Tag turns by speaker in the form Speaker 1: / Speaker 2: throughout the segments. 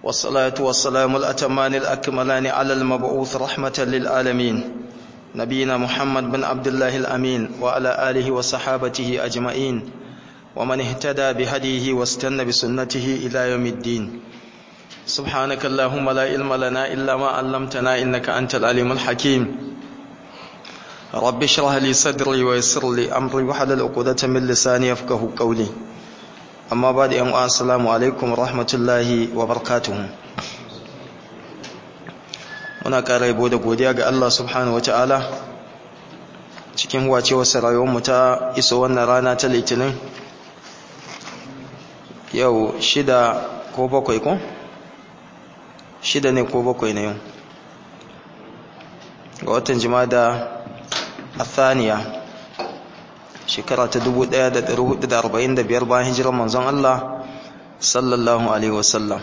Speaker 1: والصلاة والسلام الأتمان الأكملان على المبعوث رحمة للعالمين نبينا محمد بن عبد الله الأمين وعلى آله وصحابته أجمعين ومن اهتدى بهديه واستنى بسنته إلى يوم الدين سبحانك اللهم لا علم لنا إلا ما علمتنا إنك أنت العليم الحكيم رب اشرح لي صدري ويسر لي أمري وحلل عقدة من لساني يفقه قولي amma ba da yan'uwa assalamu alaikum rahmatullahi wa barakatuhu muna ƙara yabo da godiya ga Allah subhanahu wata'ala cikin wace wasu rayuwarmu ta iso wannan rana ta litinin yau shida ko bakwai ko? shida ne ko bakwai na yau ga watan jimada a thaniya shekara ta 1445 bayan hijirar manzon Allah sallallahu alaihi wasallam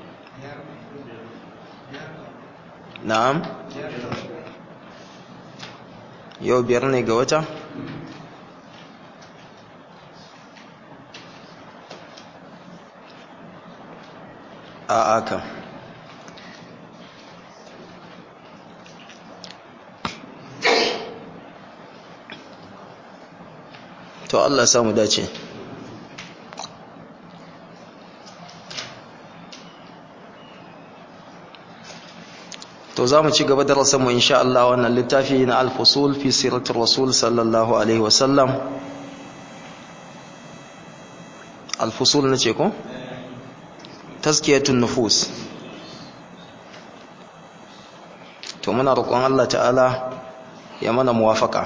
Speaker 1: na'am yau biyar ne ga wata a aka to Allah samu dace to za mu ci gaba da rasanmu insha Allah wannan littafi na al-fusul fi siratul rasul sallallahu alaihi wasallam al-fusul nace ko tazkiyatun nufus to muna roƙon Allah ta'ala ya mana muwafaka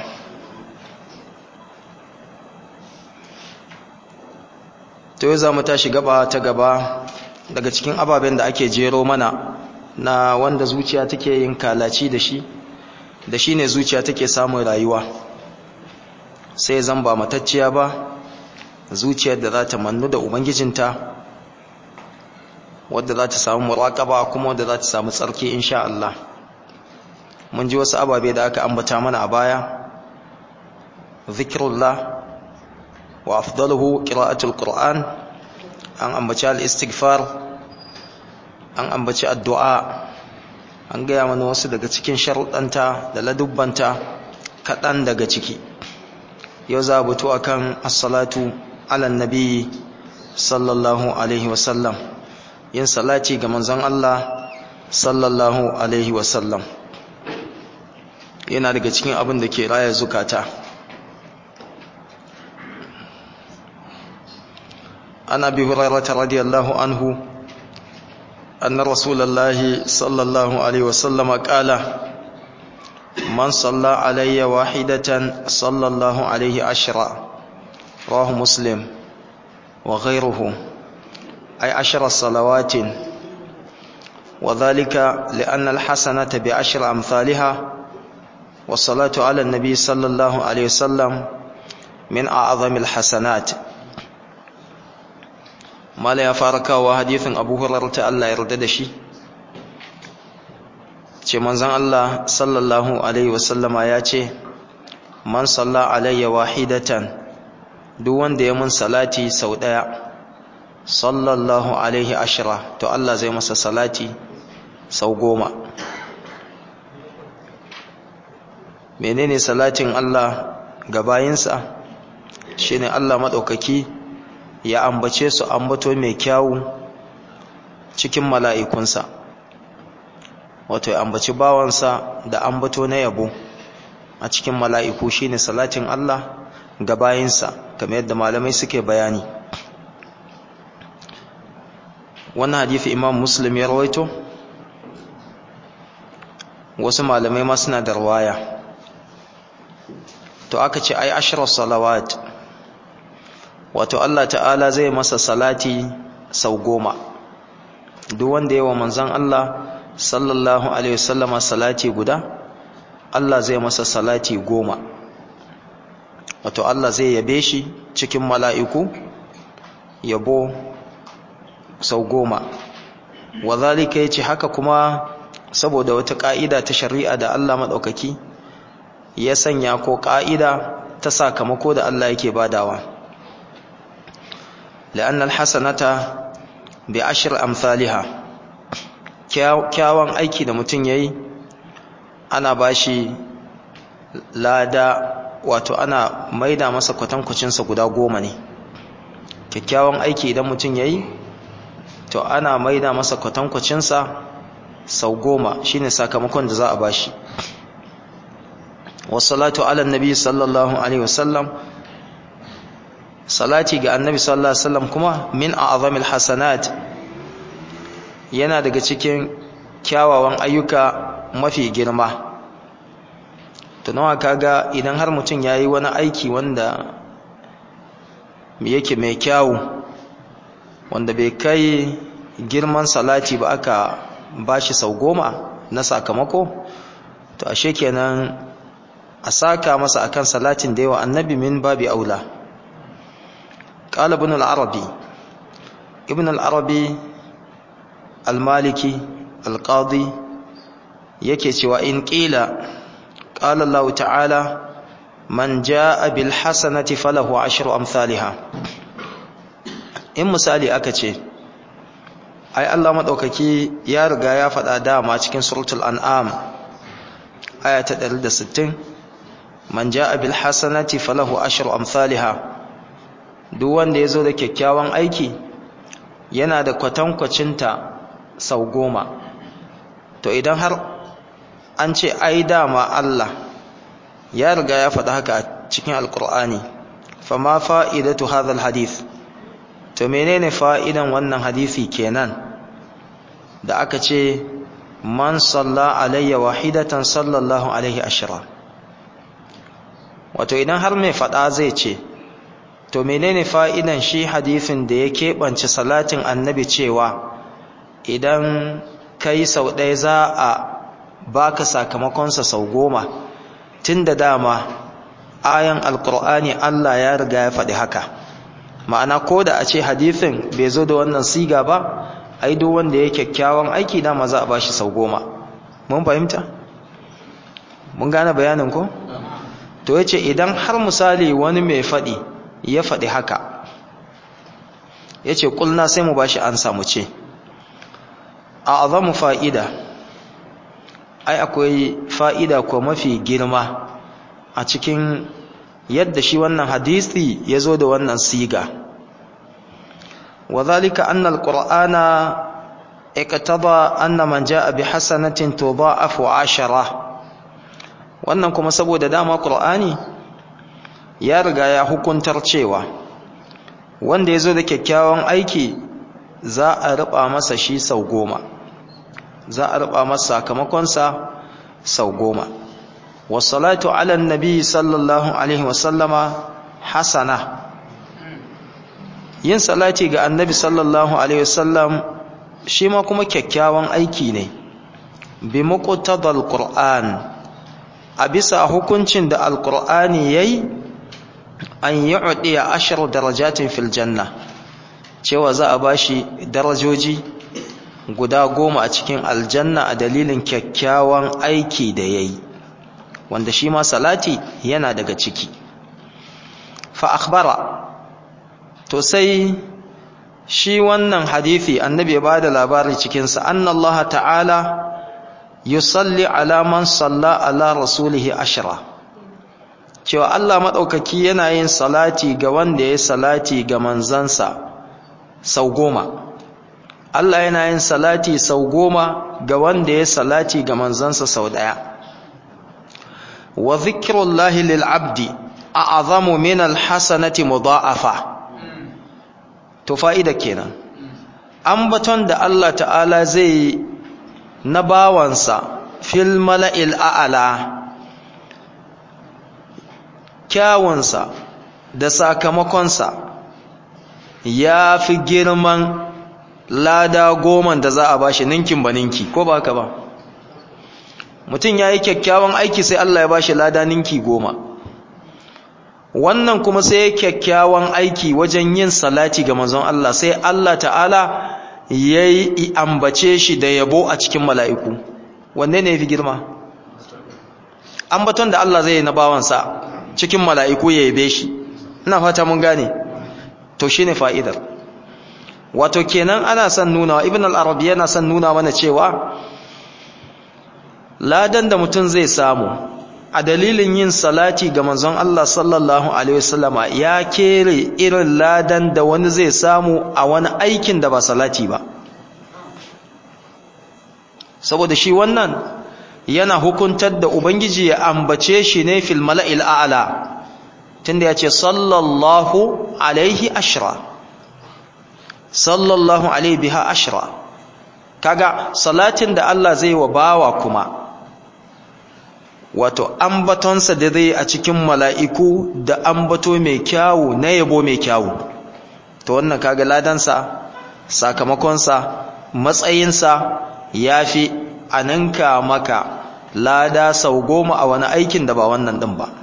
Speaker 1: to yau za mu tashi gaba ta gaba daga cikin ababen da ake jero mana na wanda zuciya take yin kalaci da shi da shi ne zuciya take samun rayuwa sai zan ba matacciya ba zuciyar da za ta mannu da ubangijinta wadda za ta samu muraƙaba kuma wadda za ta samu tsarki insha Allah mun ji wasu ababe da aka ambata mana a baya zikrullah wa afdaluhu qira'atul qur'an an ambaci al-istighfar an ambaci addu'a an gaya mana wasu daga cikin sharuɗanta da ladubbanta kaɗan daga ciki yau za a buto akan as-salatu ala nabi sallallahu alaihi wasallam yin salati ga manzon Allah sallallahu alaihi wasallam yana daga cikin abin da ke raya zukata عن ابي هريره رضي الله عنه ان رسول الله صلى الله عليه وسلم قال من صلى علي واحده صلى الله عليه عشرا رواه مسلم وغيره اي عشر صلوات وذلك لان الحسنه بعشر امثالها والصلاه على النبي صلى الله عليه وسلم من اعظم الحسنات mala ya fara kawo hadithin abu hurairah ta Allah ya yarda da shi ce manzon Allah sallallahu alaihi wasallama ya ce man salla alayya wahidatan duk wanda ya mun salati sau daya sallallahu alaihi ashra to Allah zai masa salati sau goma menene salatin Allah ga bayinsa shine Allah madaukaki ya ambace su ambato mai kyawu cikin mala'ikunsa wato ya ambaci bawansa da ambato na yabo a cikin mala'iku shine salatin Allah ga bayinsa kamar yadda malamai suke bayani wannan hadithi imam muslim ya rawaito wasu malamai ma suna da rawaya to aka ce ai ashirar salawat wato Allah ta'ala zai masa salati sau goma duk wanda yawa manzan Allah sallallahu alaihi wasallama salati guda Allah zai masa salati goma wato Allah zai yabe shi cikin mala'iku yabo sau goma wa zalika yace haka kuma saboda wata ka'ida ta shari'a da Allah madaukaki ya sanya ko ka'ida ta sakamako da Allah yake badawa لأن الحسنة بعشر أمثالها kyawun aiki da mutum ya yi ana ba shi lada wato ana maida masa kwatankwacinsa guda goma ne kyakkyawan aiki idan mutum ya yi to ana maida masa kwatankwacinsa sau goma shine sakamakon da za a ba shi wasalatu ala nabi sallallahu alaihi wasallam salati ga annabi sallallahu alaihi wasallam kuma min a'zamil hasanat yana daga cikin kyawawan ayyuka mafi girma tunawa kaga idan har mutum yayi wani aiki wanda yake mai kyawu wanda bai kai girman salati ba aka bashi sau goma na sakamako to ashe kenan a saka masa akan salatin da yawa annabi min babi aula قال ابن العربي ابن العربي المالكي القاضي yake cewa in qila qala Allah ta'ala man jaa bil hasanati falahu ashru amsalha in misali aka ce ai Allah madaukaki ya riga ya faɗa dama cikin suratul an'am aya ta 160 man jaa bil hasanati falahu ashru amsalha duk wanda ya zo da kyakkyawan aiki yana da kwatankwacinta sau goma to idan har an ce ai dama Allah ya riga ya faɗa haka a cikin alkur'ani fama fa'idatu hadhal hadith to menene fa'idan wannan hadisi kenan da aka ce man salla alayya wahidatan sallallahu alaihi ashira wato idan har mai faɗa zai ce to menene fa'idan shi hadisin da ya keɓance salatin annabi cewa idan kai sau ɗaya za a baka sakamakonsa sau goma tun da dama ayan alkur'ani Allah ya riga ya faɗi haka ma'ana ko da a ce hadisin bai zo da wannan siga ba ai duk wanda ya kyakkyawan aiki dama za a bashi sau goma mun fahimta mun gane bayanin ko to yace idan har misali wani mai faɗi ya faɗi haka ya ce ƙulna sai mu ba shi an samu ce a azamu fa'ida ai akwai fa'ida ko mafi girma a cikin yadda shi wannan hadisi ya zo da wannan siga wa zalika annal qur'ana iqtada anna man jaa bi hasanatin tudha'afu 10 wannan kuma saboda dama qur'ani ya riga ya hukuntar cewa wanda ya zo da kyakkyawan aiki za a riba masa shi sau goma za a riba masa sakamakonsa sau goma wasalatu ala nabi sallallahu alaihi wasallama hasana yin salati ga annabi sallallahu alaihi wasallam shi ma kuma kyakkyawan aiki ne bi muqtadal qur'an a bisa hukuncin da alqur'ani yayi an yu'diya ashar darajatin fil janna cewa za a bashi darajoji guda goma a cikin aljanna a dalilin kyakkyawan aiki da yayi wanda shi ma salati yana daga ciki fa akhbara to sai shi wannan hadisi annabi ya bada labari cikin sa annallaha ta'ala yusalli ala man salla ala rasulihi ashra cewa Allah maɗaukaki yana yin salati ga wanda ya salati ga manzansa sau goma Allah yana yin salati sau goma ga wanda ya salati ga manzansa sau ɗaya wa zikrullahi lil abdi a'zamu min alhasanati mudha'afa to fa'ida kenan ambaton da Allah ta'ala zai na bawansa fil mala'il a'ala kyawunsa da sakamakonsa ya fi girman lada goman da za a bashi ninkin ba ninki ko ba ka ba mutum ya yi kyakkyawan aiki sai Allah ya bashi lada ninki goma wannan kuma sai ya kyakkyawan aiki wajen yin salati ga manzon Allah sai Allah ta'ala ya yi ambace shi da yabo a cikin mala'iku wanne ne ya fi girma ambaton da Allah zai yi na bawansa cikin mala'iku ya yabe shi ina fata mun gane to shine fa'idar wato kenan ana son nuna ibn al-arabi yana son nuna mana cewa ladan da mutum zai samu a dalilin yin salati ga manzon Allah sallallahu alaihi wasallama ya kere irin ladan da wani zai samu a wani aikin da ba salati ba saboda shi wannan yana hukuntar da ubangiji ya ambace shi ne fil mala'il a'la tunda ya ce sallallahu alaihi ashra sallallahu alaihi biha ashra kaga salatin da Allah zai wa bawa kuma wato ambatonsa da zai a cikin mala'iku da ambato mai kyawu na yabo mai kyawu to wannan kaga ladansa sakamakonsa matsayinsa ya fi a ninka maka lada sau goma a wani aikin da ba wannan ɗin ba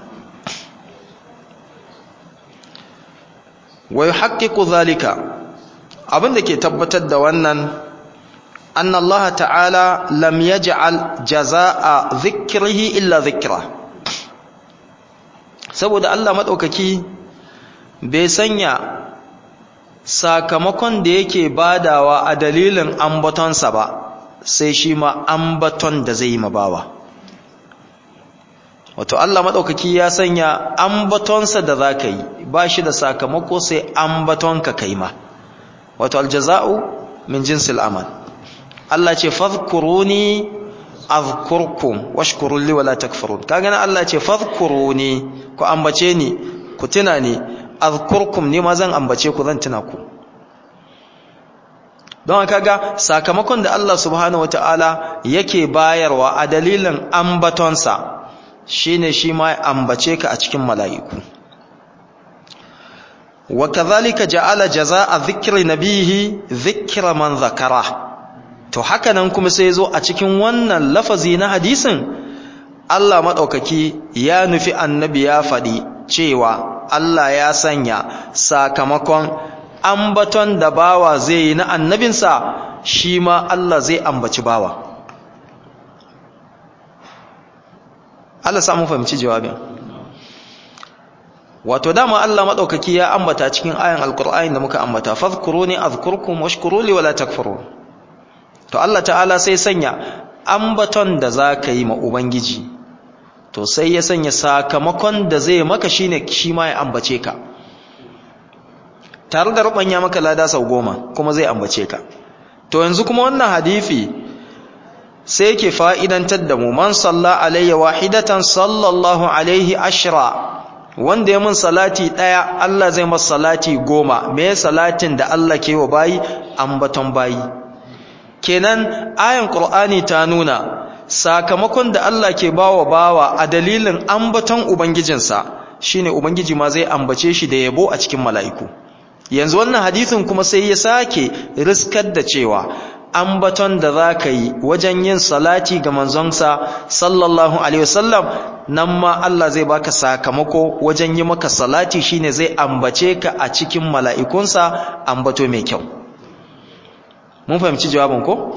Speaker 1: wai haƙiƙu zalika abin da ke tabbatar da wannan أن الله تعالى لم يجعل جزاء ذكره إلا ذكره saboda Allah maɗaukaki bai sanya sakamakon da yake badawa a dalilin ambatonsa ba sai shi ma ambaton da zai yi mabawa wato Allah maɗaukaki ya sanya ambatonsa da za ka yi ba shi da sakamako sai ambatonka kai ma wato aljaza'u min jinsil amal Allah ce fadhkuruni azkurkum washkuru li wala takfurun kaga nan Allah ce fadhkuruni ku ambace ni ku tuna ni azkurkum ni ma zan ambace ku zan tuna ku don kaga sakamakon da Allah subhanahu wataala yake bayarwa a dalilin ambatonsa shine shi ma ambace ka a cikin mala'iku wa kadhalika ja'ala jazaa'a dhikri nabihi dhikra man dhakara to haka nan kuma sai zo a cikin wannan lafazi na hadisin Allah maɗaukaki ya nufi annabi ya faɗi cewa Allah ya sanya sakamakon ambaton da bawa zai yi na annabinsa shi ma Allah zai ambaci bawa Allah samu fahimci jawabin wato dama Allah maɗaukaki ya ambata cikin ayan alkur'ani da muka ambata fadhkuruni azkurkum washkuruli wala takfurun to Allah ta'ala sai sanya ambaton da za ka yi ma Ubangiji to sai ya sanya sakamakon da zai maka shine shi ma ya ambace ka tare da rubanya maka lada sau goma kuma zai ambace ka to yanzu kuma wannan hadifi sai yake fa'idantar da mu man salla alayya wahidatan sallallahu alaihi ashra wanda ya mun salati daya Allah zai masa salati goma me salatin da Allah ke wa bayi ambaton bayi kenan ayan qur'ani ta nuna sakamakon da Allah ke bawa bawa a dalilin ambaton ubangijinsa shine ubangiji ma zai ambace shi da yabo a cikin mala'iku yanzu wannan hadisin kuma sai ya sake riskar da cewa ambaton da za ka yi wajen yin salati ga manzonsa sallallahu alaihi wasallam nan ma Allah zai baka sakamako wajen yi maka salati shine zai ambace ka a cikin mala'ikunsa ambato mai kyau mun fahimci jawabin ko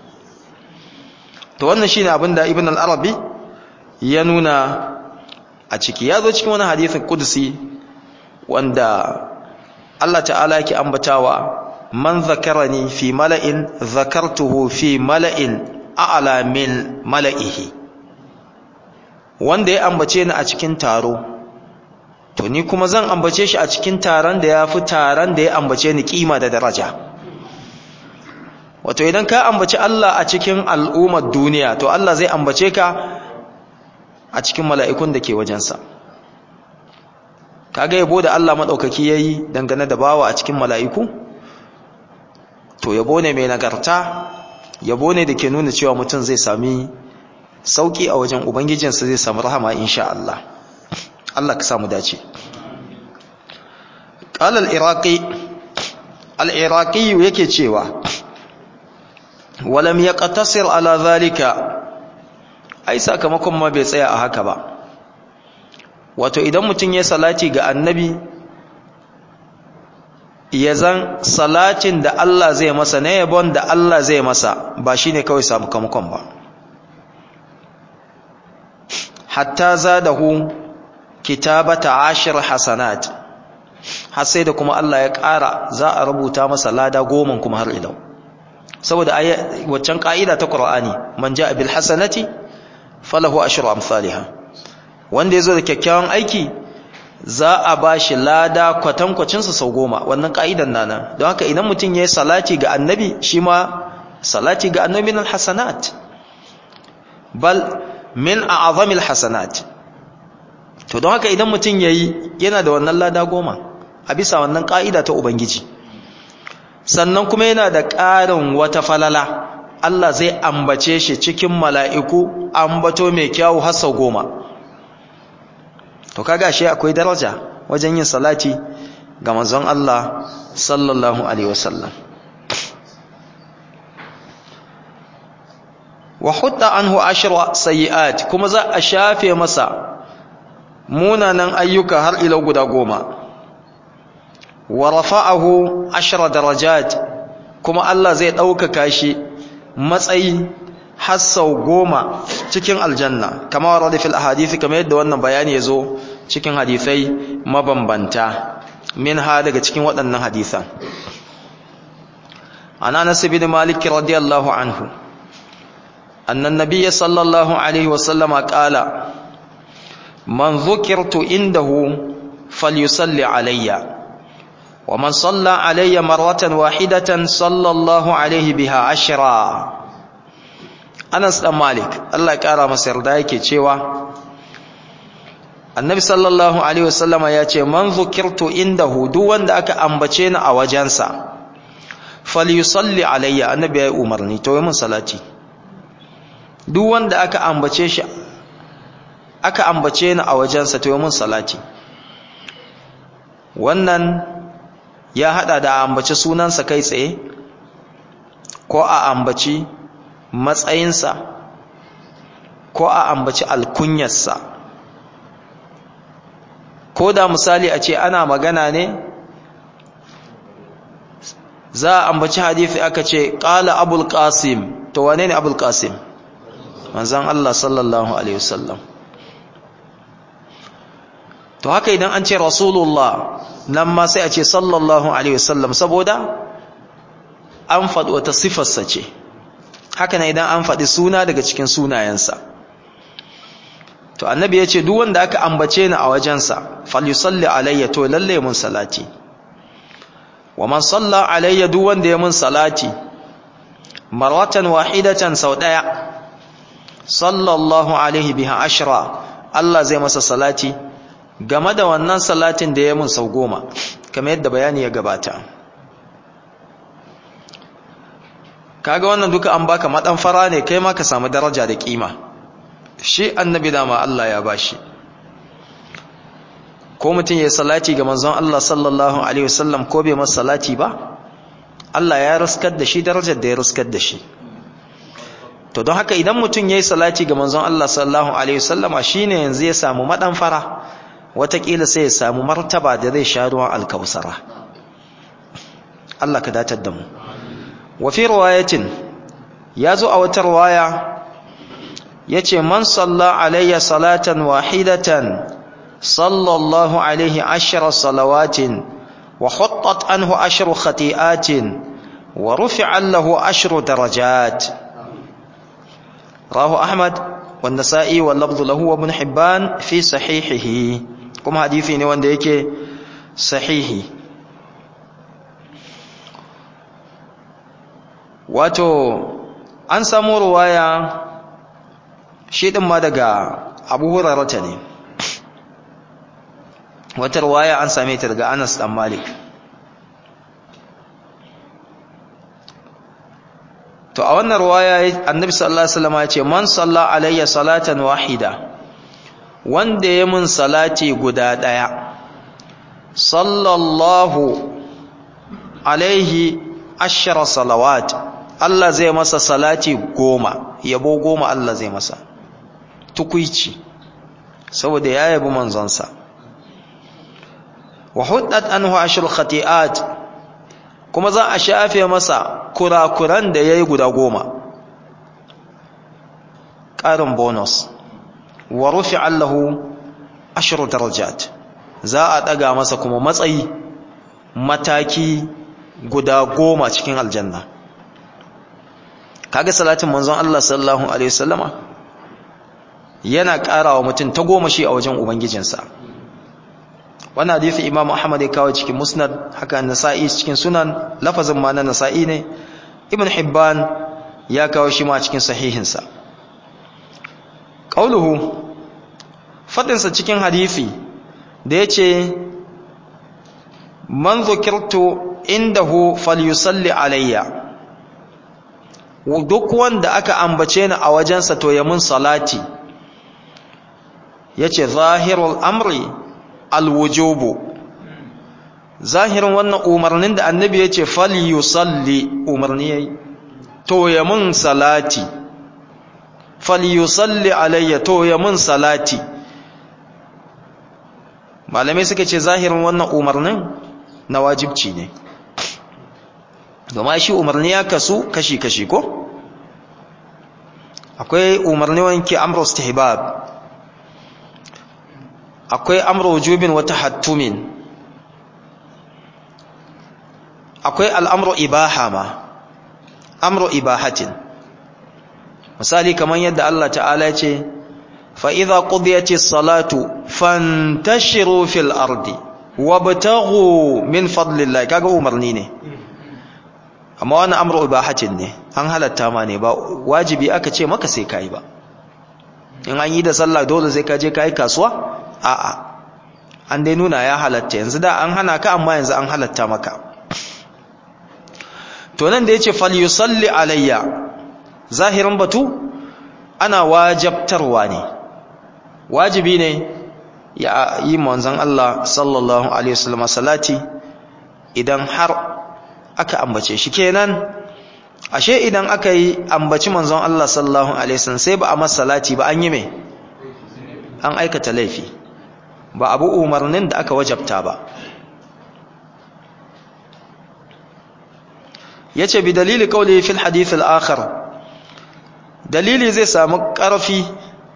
Speaker 1: to wannan shine abin da ibn al-arabi ya nuna a ciki ya zo cikin wani hadisin kudusi wanda Allah ta'ala yake ambatawa man zakarani fi mala'in zakartuhu fi mala'in a'la min mala'ihi wanda ya ambace ni a cikin taro to ni kuma zan ambace shi a cikin taron da ya fi taron da ya ambace ni kima da daraja wato idan ka ambaci Allah a cikin al'ummar duniya to Allah zai ambace ka a cikin mala'ikun da ke wajensa kaga yabo da Allah maɗaukaki ya yi dangane da bawa a cikin mala'iku to yabo ne mai nagarta yabo ne da ke nuna cewa mutum zai sami sauƙi a wajen ubangijinsa zai sami rahama insha Allah Allah ka samu dace ƙal al'iraƙi al'iraƙi yake cewa walam ya ƙatasir ala zalika ai sakamakon ma bai tsaya a haka ba wato idan mutum ya salati ga annabi ya zan salatin da Allah zai masa na yabon da Allah zai masa ba shi ne kawai sakamakon ba hatta za da hu kitabata ashir hasanat har sai da kuma Allah ya ƙara za a rubuta masa lada goma kuma har ilau saboda waccan ƙa'ida ta Qur'ani man ja'a bil hasanati falahu ashru amsalha wanda yazo da kyakkyawan aiki za a bashi lada kwatankwacin sa sau goma wannan ƙa'idan nana don haka idan mutum yayi salati ga annabi shi ma salati ga annabi min hasanat bal min a'zamil hasanat to don haka idan mutum yayi yana da wannan lada goma a bisa wannan ka'ida ta ubangiji sannan kuma yana da ƙarin wata falala Allah zai ambace shi cikin mala'iku ambato mai kyawu har sau goma to kaga shi akwai daraja wajen yin salati ga manzon Allah sallallahu alaihi wasallam wa hutta anhu ashra sayiat kuma za a shafe masa munanan ayyuka har ila guda goma wa rafa'ahu ashra darajat kuma Allah zai ɗaukaka shi matsayi har sau goma cikin aljanna kama warada fil ahadithi kamar yadda wannan bayani ya zo cikin hadisai mabambanta min ha daga cikin waɗannan hadisan an anas bin malik radiyallahu anhu anna an-nabiy sallallahu alaihi wa sallama qala man dhukirtu indahu falyusalli alayya ومن صلى علي مرة واحدة صلى الله عليه بها عشرا Anas dan Malik Allah ya kara masa yarda yake cewa Annabi sallallahu alaihi wasallama ya ce man zukirtu indahu duk wanda aka ambace ni a wajensa falyusalli alayya annabi ya umarni to mun salati duk wanda aka ambace shi aka ambace ni a wajensa to mun salati wannan ya hada da ambaci sunansa kai tsaye ko a ambaci matsayinsa ko a ambaci alkunyarsa ko da misali a ce ana magana ne za a ambaci hadithi aka ce ƙala abul qasim to wane ne abul qasim manzan Allah sallallahu alaihi wasallam to haka idan an ce rasulullah nan ma sai a ce sallallahu alaihi wasallam saboda an faɗi wata sifarsa ce haka ne idan an faɗi suna daga cikin sunayensa to annabi ya ce duk wanda aka ambace ni a wajensa falyusalli alayya to lalle mun salati wa man salla alayya duk wanda ya mun salati marwatan wahidatan sau daya sallallahu alaihi biha ashra Allah zai masa salati game da wannan salatin da ya mun sau goma kamar yadda bayani ya gabata kaga wannan duka an baka madan fara ne kai ma ka samu daraja da kima shi annabi dama Allah ya bashi ko mutum ya salati ga manzon Allah sallallahu alaihi wasallam ko bai masa salati ba Allah ya riskar da shi darajar da ya riskar da shi to don haka idan mutum yayi salati ga manzon Allah sallallahu alaihi wasallama shine yanzu ya samu madan fara watakila sai ya samu martaba da zai sha ruwan alkausara Allah ka datar da mu wa fi riwayatin yazo a wata riwaya yace man salla alayya salatan wahidatan sallallahu alaihi ashra salawatin wa huttat anhu ashru khati'atin wa rufi'a lahu ashru darajat rahu ahmad والنسائي واللفظ له وابن حبان في صحيحه kuma hadisi ne wanda yake sahihi wato an samu ruwaya shi din ma daga Abu Hurairah ne wata ruwaya an same ta daga Anas dan Malik to a wannan ruwaya Annabi sallallahu alaihi wasallam ya ce man salla alayya salatan wahida wanda ya mun salati guda ɗaya sallallahu alaihi ashara salawat Allah zai masa salati goma yabo goma Allah zai masa tukuici saboda ya yabi manzonsa wa huddat anhu ashru khati'at kuma za a shafe masa kurakuran da yayi guda goma ƙarin bonus wa rufi'a lahu ashru darajat za a daga masa kuma matsayi mataki guda goma cikin aljanna kaga salatin manzon Allah sallallahu alaihi wasallama yana ƙarawa mutum ta goma shi a wajen ubangijinsa wannan hadisi Imam Ahmad ya kawo cikin Musnad haka Nasa'i cikin Sunan lafazin ma na Nasa'i ne Ibn Hibban ya kawo shi ma cikin sahihinsa qauluhu fadinsa cikin hadisi da yace man dhukirtu indahu falyusalli alayya duk wanda aka ambace ni a wajensa to ya mun salati yace zahirul amri alwujubu zahirin wannan umarnin da annabi yace falyusalli umarni yayi to ya mun salati falyusalli alayya to ya mun salati malamai suka ce zahirin wannan umarnin na wajibci ne domin shi umarni ya kasu kashi-kashi ko akwai umarni wanke amru istihbab akwai amru wujubin wa tahattumin akwai al'amru ibaha ma amru ibahatin misali kamar yadda Allah ta'ala ce fa idza qudiyatis salatu fantashiru fil ardi wabtaghu min fadlillahi kaga umarni ne amma wannan amru ibahatin ne an halatta ma ne ba wajibi aka ce maka sai kai ba in an yi da sallah dole sai ka je kai kasuwa a'a an dai nuna ya halatta yanzu da an hana ka amma yanzu an halatta maka to nan da yace falyusalli alayya zahirin batu ana wajabtarwa ne wajibi ne ya yi manzon Allah sallallahu alaihi wasallam salati idan har aka ambace shi kenan ashe idan aka yi ambaci manzon Allah sallallahu alaihi wasallam sai ba a masa salati ba an yi me an aikata laifi ba abu umarnin da aka wajabta ba yace bi dalili qawli fil hadith al akhar dalili zai samu karfi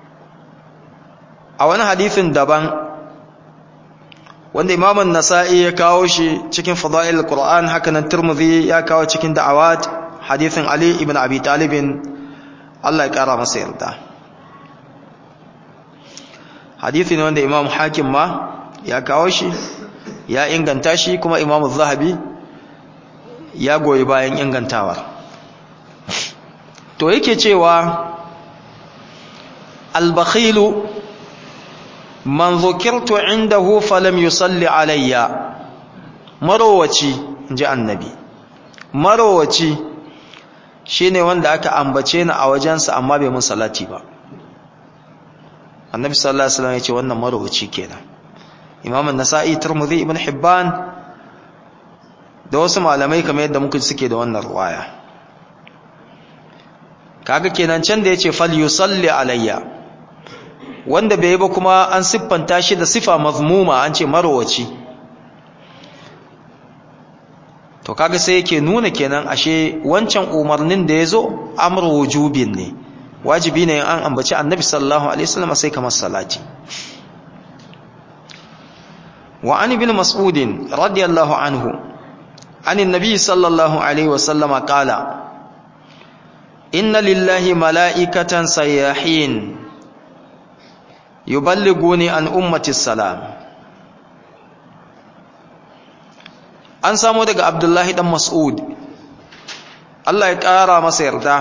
Speaker 1: a wani hadithin daban wanda imamun nasa'i ya kawo shi cikin fada'il qur'an haka nan tirmidhi ya kawo cikin da'awat hadithin ali ibn abi talib Allah ya kara masa yarda hadithi ne wanda imam hakim ma ya kawo shi ya inganta shi kuma imam zahabi ya goyi bayan ingantawa to yake cewa al-bakhilu man zukirtu indahu falam yusalli alayya marowaci inji annabi marowaci shine wanda aka ambace ni a wajensa amma bai mun salati ba annabi sallallahu alaihi wasallam yace wannan marowaci kenan imam an-nasa'i tirmidhi ibn hibban da wasu malamai kamar yadda muka suke da wannan ruwaya kaga kenan can da yace fal yusalli alayya wanda bai ba kuma an siffanta shi da sifa mazmuma an ce marowaci to kaga sai yake nuna kenan ashe wancan umarnin da yazo amru wujubin ne wajibi ne an ambaci annabi sallallahu alaihi wasallam sai kamar salati wa an ibn mas'ud radiyallahu anhu an annabi sallallahu alaihi wasallam qala inna lillahi mala'ikatan sayyahin yuballiguni an ummati salam an samu daga abdullahi dan mas'ud Allah ya ƙara masa yarda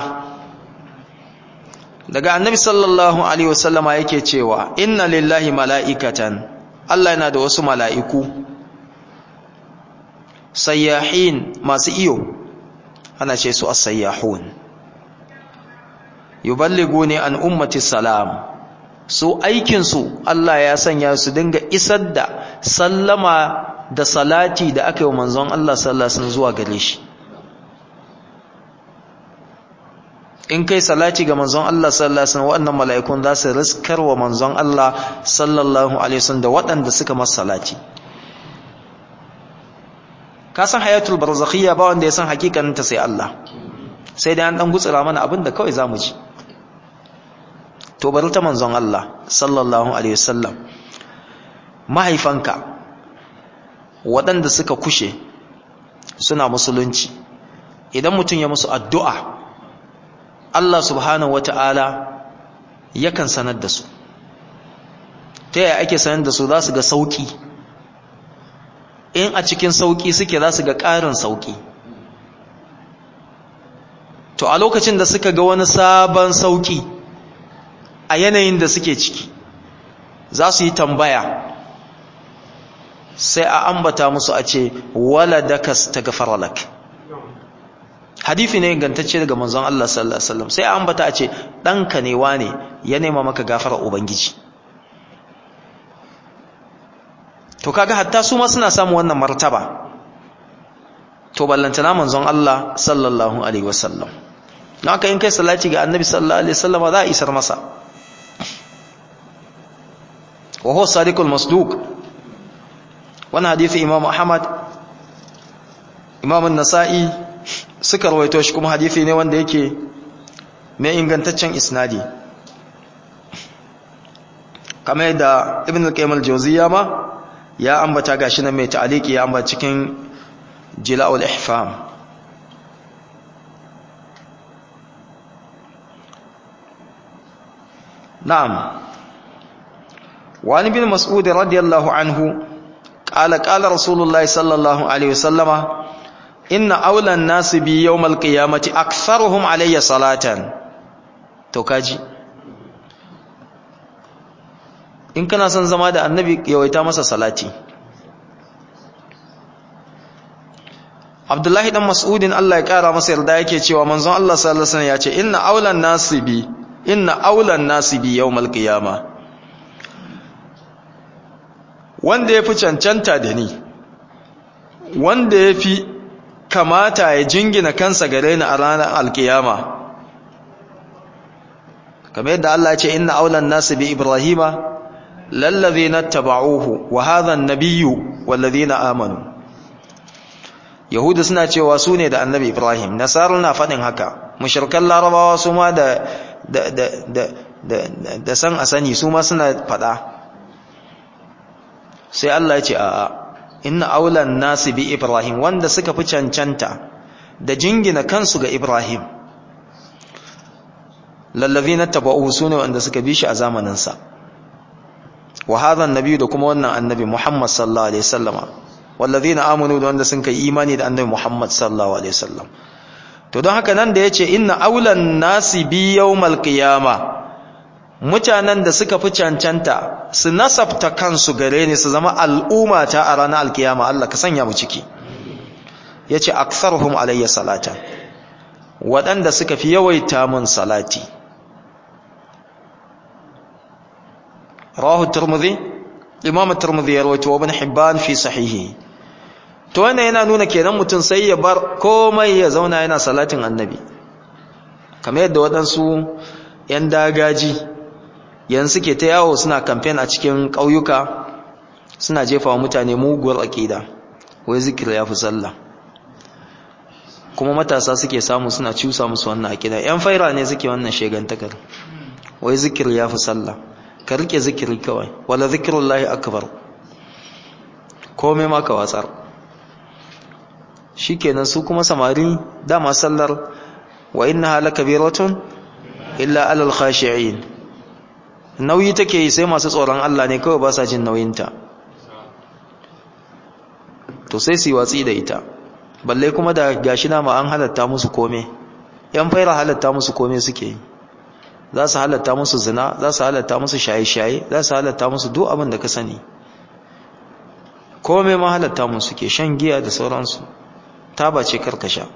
Speaker 1: daga annabi sallallahu alaihi wasallama yake cewa inna lillahi mala'ikatan Allah yana da wasu mala'iku sayyahin masu iyo ana ce su as-sayyahun yuballiguni an ummati salam su aikinsu Allah ya sanya su dinga isar da sallama da salati da aka yi wa manzon Allah sallallahu alaihi zuwa gare shi in kai salati ga manzon Allah sallallahu alaihi wasallam waɗannan mala'ikun za su riskar wa manzon Allah sallallahu alaihi wasallam da waɗanda suka masa salati ka san hayatul barzakhiyya ba wanda ya san hakikanin ta sai Allah sai dai an dan gutsura mana abin da kawai zamu ji to bari ta manzon Allah sallallahu alaihi wasallam mahaifanka waɗanda suka kushe suna musulunci idan mutum ya musu addu'a Allah subhanahu wata'ala yakan sanar da su ta yaya ake sanar da su za su ga sauki in a cikin sauki suke za su ga ƙarin sauki to a lokacin da suka ga wani sabon sauki a yanayin da suke ciki za su yi tambaya sai a ambata musu a ce wala daka staghfara lak hadithi ne gantacce daga manzon Allah sallallahu alaihi wasallam sai a ambata a ce danka ne wane ya nema maka gafara ubangiji to kaga hatta su ma suna samu wannan martaba to ballantana manzon Allah sallallahu alaihi wasallam don haka in kai salati ga annabi sallallahu alaihi wasallam za a isar masa wa huwa sadiqul masduq wannan hadisi imam ahmad imam an-nasa'i suka rawaito shi kuma hadisi ne wanda yake mai ingantaccen isnadi kamar yadda ibn al-qayyim al-jawziyya ma ya ambata gashi nan mai ta'aliki ya ambata cikin jila'ul ihfam na'am وعن ابن مسعود رضي الله عنه قال قال رسول الله صلى الله عليه وسلم إن أولى الناس بي يوم القيامة أكثرهم علي صلاة توكاجي in kana son zama da annabi yawaita masa salati Abdullahi dan Mas'udin Allah ya kara masa yarda yake cewa manzon Allah sallallahu alaihi wasallam ya ce inna aulan nasibi inna aulan nasibi yawmal qiyamah wanda ya fi cancanta da ni wanda ya fi kamata ya jingina kansa gare ni a ranar alkiyama kamar yadda Allah ce inna aulan nasu bi ibrahima lallazina taba'uhu wa hadha an-nabiyyu wallazina amanu yahudu suna cewa su ne da annabi ibrahim nasaru na faɗin haka mushrikan larabawa su ma da da da da da san asani su ma suna faɗa sai Allah ya ce a'a inna aulan nasi bi ibrahim wanda suka fi cancanta da jingina kansu ga ibrahim lallazina tabauhu sune wanda suka bi shi a zamanin sa wa hadha annabi da kuma wannan annabi muhammad sallallahu alaihi wasallama wallazina amanu da wanda sun kai imani da annabi muhammad sallallahu alaihi wasallam to don haka nan da yace inna aulan nasi bi yawmal qiyamah mutanen da suka fi cancanta su nasabta kansu gare ni su zama al'umma ta a ranar alkiyama Allah ka sanya mu ciki yace aktharuhum alayya salata waɗanda suka fi yawaita mun salati rawahu tirmidhi imam tirmidhi ya rawaito ibn hibban fi sahihi to wannan yana nuna kenan mutum sai ya bar komai ya zauna yana salatin annabi kamar yadda waɗansu 'yan dagaji yanzu suke ta yawo suna kamfen a cikin ƙauyuka suna jefa wa mutane muguwar aƙida wai zikir ya fi sallah kuma matasa suke samu suna cusa musu wannan aƙida ‘yan faira ne suke wannan shegantakar wai zikir ya fi sallah ka rike zikiri kawai wala zikirun lahi akbar kome ma ka watsar shi kenan su kuma samari dama sallar wa inna halaka biratun illa alal khashi'in nauyi take yi sai masu tsoron Allah ne kawai ba sa jin nauyinta to sai su yi watsi da ita balle kuma da gashi na ma an halatta musu kome yan faira halatta musu kome suke yi za su halatta musu zina za su halatta musu shaye-shaye za su halatta musu duk abin da ka sani kome ma halatta musu ke shan giya da sauransu taba ce karkasha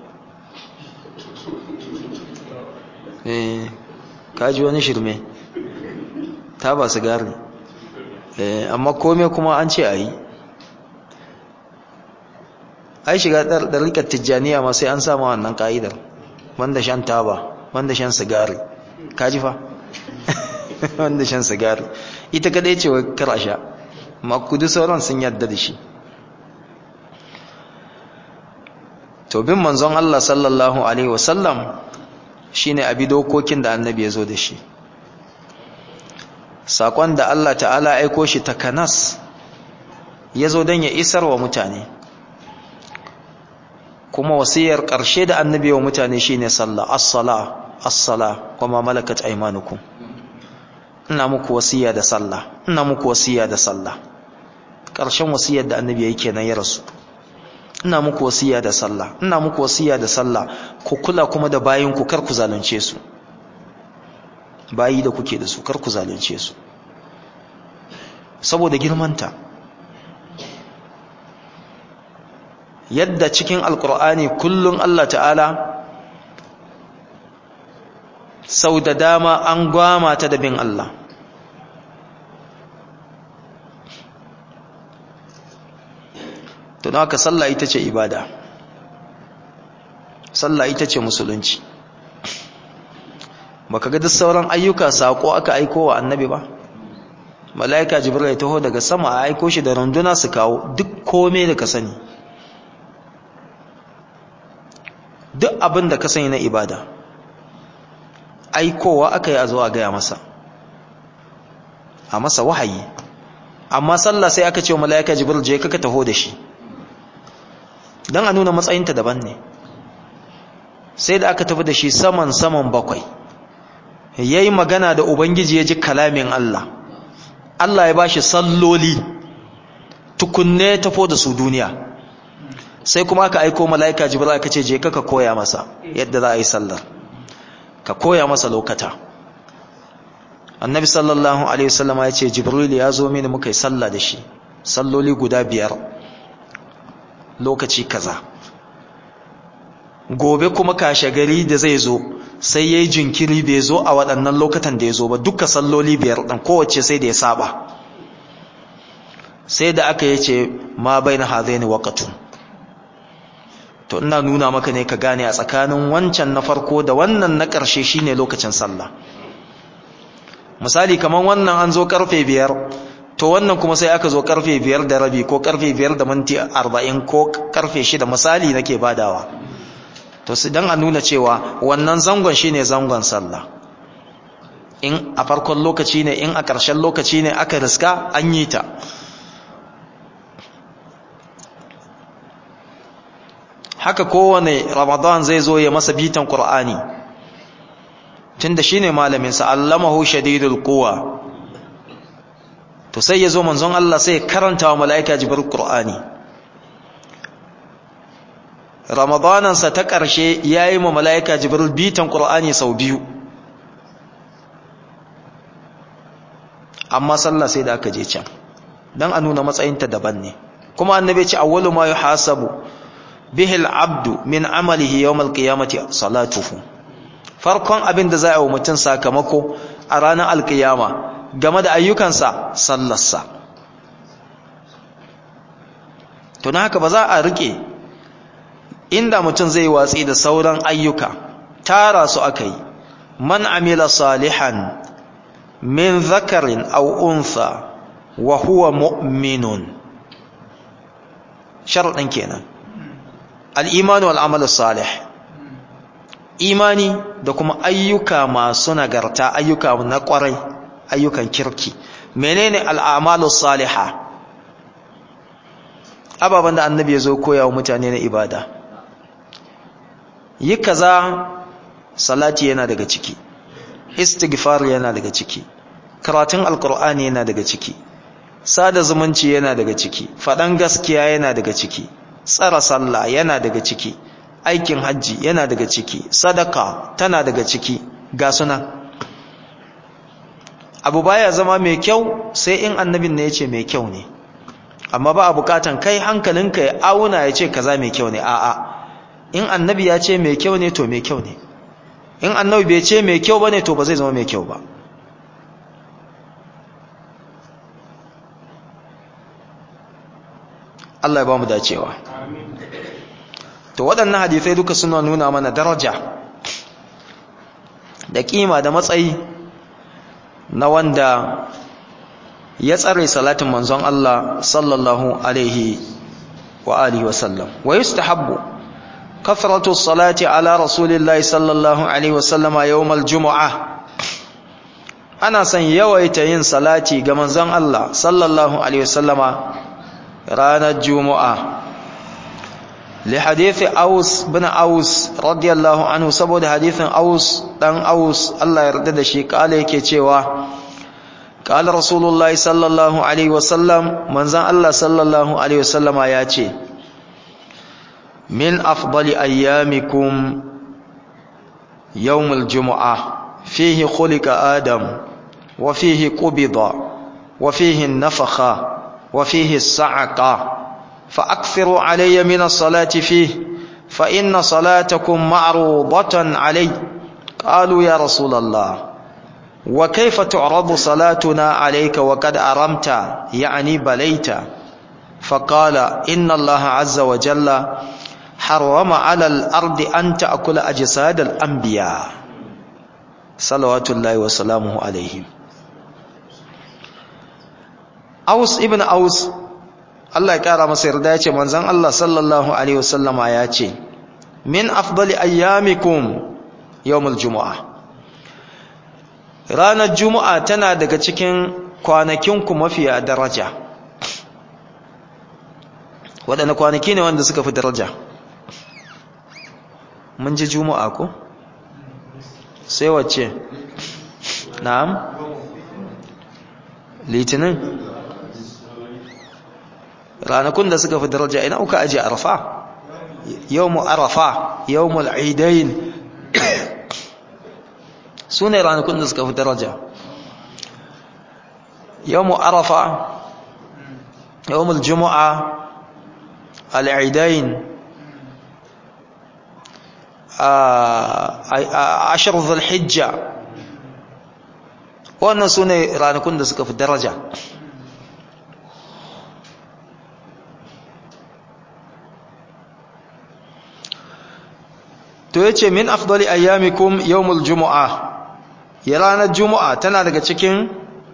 Speaker 1: eh kaji wani shirme taba sigari amma kome kuma an ce a yi ai shiga ɗarikar tijjaniya ma sai an samu wannan ka'idar wanda shan taba wanda shan sigari kaji fa wanda shan sigari ita kadai ce wai kar a sha makudu sauran sun yadda da shi to bin manzon Allah sallallahu alaihi wasallam shine abi dokokin da annabi ya zo da shi sakon da Allah ta'ala aiko shi ta kanas ya zo don ya isar wa mutane kuma wasiyar ƙarshe da annabi wa mutane shine sallah as-sala as-sala kuma malakat aymanukum ina muku wasiya da sallah ina muku wasiya da sallah ƙarshen wasiyar da annabi yake kenan ya rasu ina muku wasiya da sallah ina muku wasiya da sallah ku kula kuma da bayin ku kar ku zalunce su bayi da kuke da su kar ku zalunce su saboda girmanta yadda cikin alkur'ani kullum Allah ta'ala sau da dama an gwama ta da bin Allah don haka sallah ita ce ibada sallah ita ce musulunci baka ga duk sauran ayyuka sako aka aiko wa annabi ba mala'ika jibril ya taho daga sama a aiko shi da runduna su kawo duk kome da ka sani duk abin da ka sani na ibada aikowa aka yi a zuwa gaya masa a masa wahayi amma sallah sai aka ce wa mala'ika jibril je kaka taho da shi don a nuna matsayinta daban ne sai da aka tafi da shi saman saman bakwai ya yi magana da ubangiji ya ji kalamin Allah Allah ya ba shi salloli tukunne tafo da su duniya sai kuma aka aiko mala'ika jibril aka ce je ka koya masa yadda za a yi sallar ka koya masa lokata annabi sallallahu alaihi wasallam ya ce jibril ya zo mini muka yi sallah da shi salloli guda biyar lokaci kaza gobe kuma kashe gari da zai zo sai yayi jinkiri bai zo a waɗannan lokatan da ya zo ba duka salloli biyar ɗan kowace sai da ya saba sai da aka yace ma baina hadaini waqtun to ina nuna maka ne ka gane a tsakanin wancan na farko da wannan na ƙarshe shine lokacin sallah misali kaman wannan an zo karfe biyar to wannan kuma sai aka zo karfe biyar da rabi ko karfe biyar da minti arba'in ko karfe shida misali nake badawa to su dan a nuna cewa wannan zangon shine zangon sallah in a farkon lokaci ne in a ƙarshen lokaci ne aka riska an yi ta haka kowane ramadan zai zo ya masa bitan qur'ani tunda shine malamin sa allamahu shadidul quwa to sai yazo manzon Allah sai karanta wa malaika jibril qur'ani ramadanan sa ta karshe yayi ma malaika jibril bitan qur'ani sau biyu amma sallah sai da aka je can dan a nuna matsayinta daban ne kuma annabi ya ce awwalu ma yuhasabu bihi al-abdu min amalihi yawm al-qiyamati salatuhu farkon abin da za a yi wa mutum sakamako a ranar alkiyama game da ayyukansa sallarsa to na haka ba za a rike inda mutum zai watsi da sauran ayyuka tara su aka yi man amila salihan min zakarin aw untha wa huwa mu'minun sharadin kenan al-iman wal amal salih imani da kuma ayyuka masu nagarta ayyuka na kwarai ayyukan kirki menene al'amalu salihah ababan da annabi ya zo koya wa mutane na ibada yi kaza salati yana daga ciki istighfar yana daga ciki karatun alkur'ani yana daga ciki sada zumunci yana daga ciki faɗan gaskiya yana daga ciki tsara sallah yana daga ciki aikin hajji yana daga ciki sadaka tana daga ciki ga suna abu baya zama mai kyau sai in annabin ne ya ce mai kyau ne amma ba a bukatan kai hankalinka ya auna ya ce kaza mai kyau ne a'a in annabi ya ce mai kyau ne to mai kyau ne in annabi bai ce mai kyau bane to ba zai zama mai kyau ba Allah ya ba mu dacewa to waɗannan hadisai duka suna nuna mana daraja da kima da matsayi na wanda ya tsare salatin manzon Allah sallallahu alaihi wa alihi wa sallam wa yustahabbu kathratu salati ala rasulillahi sallallahu alaihi wa sallama yawmal jumu'ah ana son yawaita yin salati ga manzon Allah sallallahu alaihi wa sallama ranar juma'a li hadithi aus bin aus radiyallahu anhu saboda hadithin aus dan aus Allah ya yarda da shi kala yake cewa قال رسول الله صلى الله عليه وسلم من زان الله صلى الله عليه وسلم ياتي من أفضل أيامكم يوم الجمعة فيه خلق آدم وفيه قبض وفيه النفخ وفيه الصعقة فأكثروا علي من الصلاة فيه فإن صلاتكم معروضة علي قالوا يا رسول الله وكيف تعرض صلاتنا عليك وقد أرمت يعني بليت فقال إن الله عز وجل حرم على الأرض أن تأكل أجساد الأنبياء صلوات الله وسلامه عليهم أوس ابن أوس الله يكرم مصير دايتي منزان الله صلى الله عليه وسلم آياتي من أفضل أيامكم يوم الجمعة ranar juma'a tana daga cikin kwanakinku mafiya daraja waɗanda kwanaki ne wanda suka fi daraja mun ji juma'a ko sai wacce na'am litinin ranakun da suka fi daraja ina uka aje arafa yawmu arafa yawmul aidain su ne ranakun da suka fi daraja yawmu arafa yawmul juma'a al'idain ashir zulhijja wannan su ne ranakun da suka fi daraja to yace min afdali ayyamikum yawmul jumu'a ya ranar juma'a tana daga cikin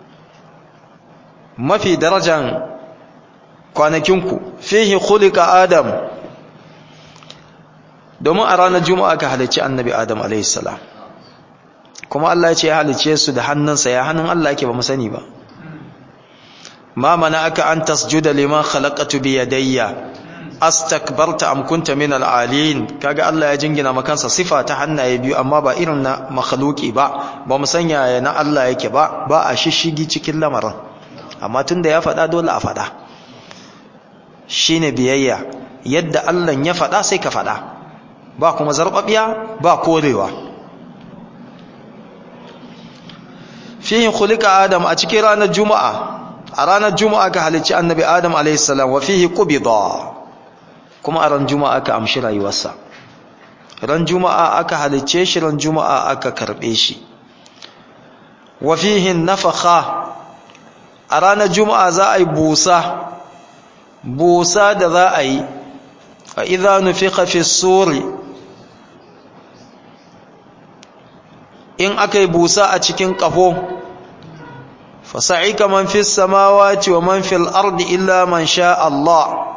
Speaker 1: mafi darajan kwanakinku fihi khuliqa adam domin a ranar juma'a ka halicci annabi adam alaihissalam kuma Allah ya ce ya halicce su da hannunsa ya hannun Allah yake ba mu sani ba ma mana aka an tasjuda liman khalaqatu bi yadayya astakbarta am kunta min al'alin kaga Allah ya jingina makansa sifa ta hannaye biyu amma ba irin na makhluki ba ba mu sanya ya na Allah yake ba ba a shishigi cikin lamarin amma tunda ya faɗa dole a faɗa shine biyayya yadda Allah ya faɗa sai ka faɗa ba kuma zarbabiya ba korewa fihi khuliqa adam a cikin ranar juma'a a ranar juma'a ka halicci annabi adam alayhi salam wa fihi qubida kuma a ran juma'a aka amshi rayuwarsa ran juma'a aka halicce shi ran juma'a aka karbe shi wa fihi nafakha a ranar juma'a za a yi busa busa da za a yi fa idza nufiqa fi suri in aka yi busa a cikin kafo fasa'ika man fi samawati wa man fil ardi illa man sha Allah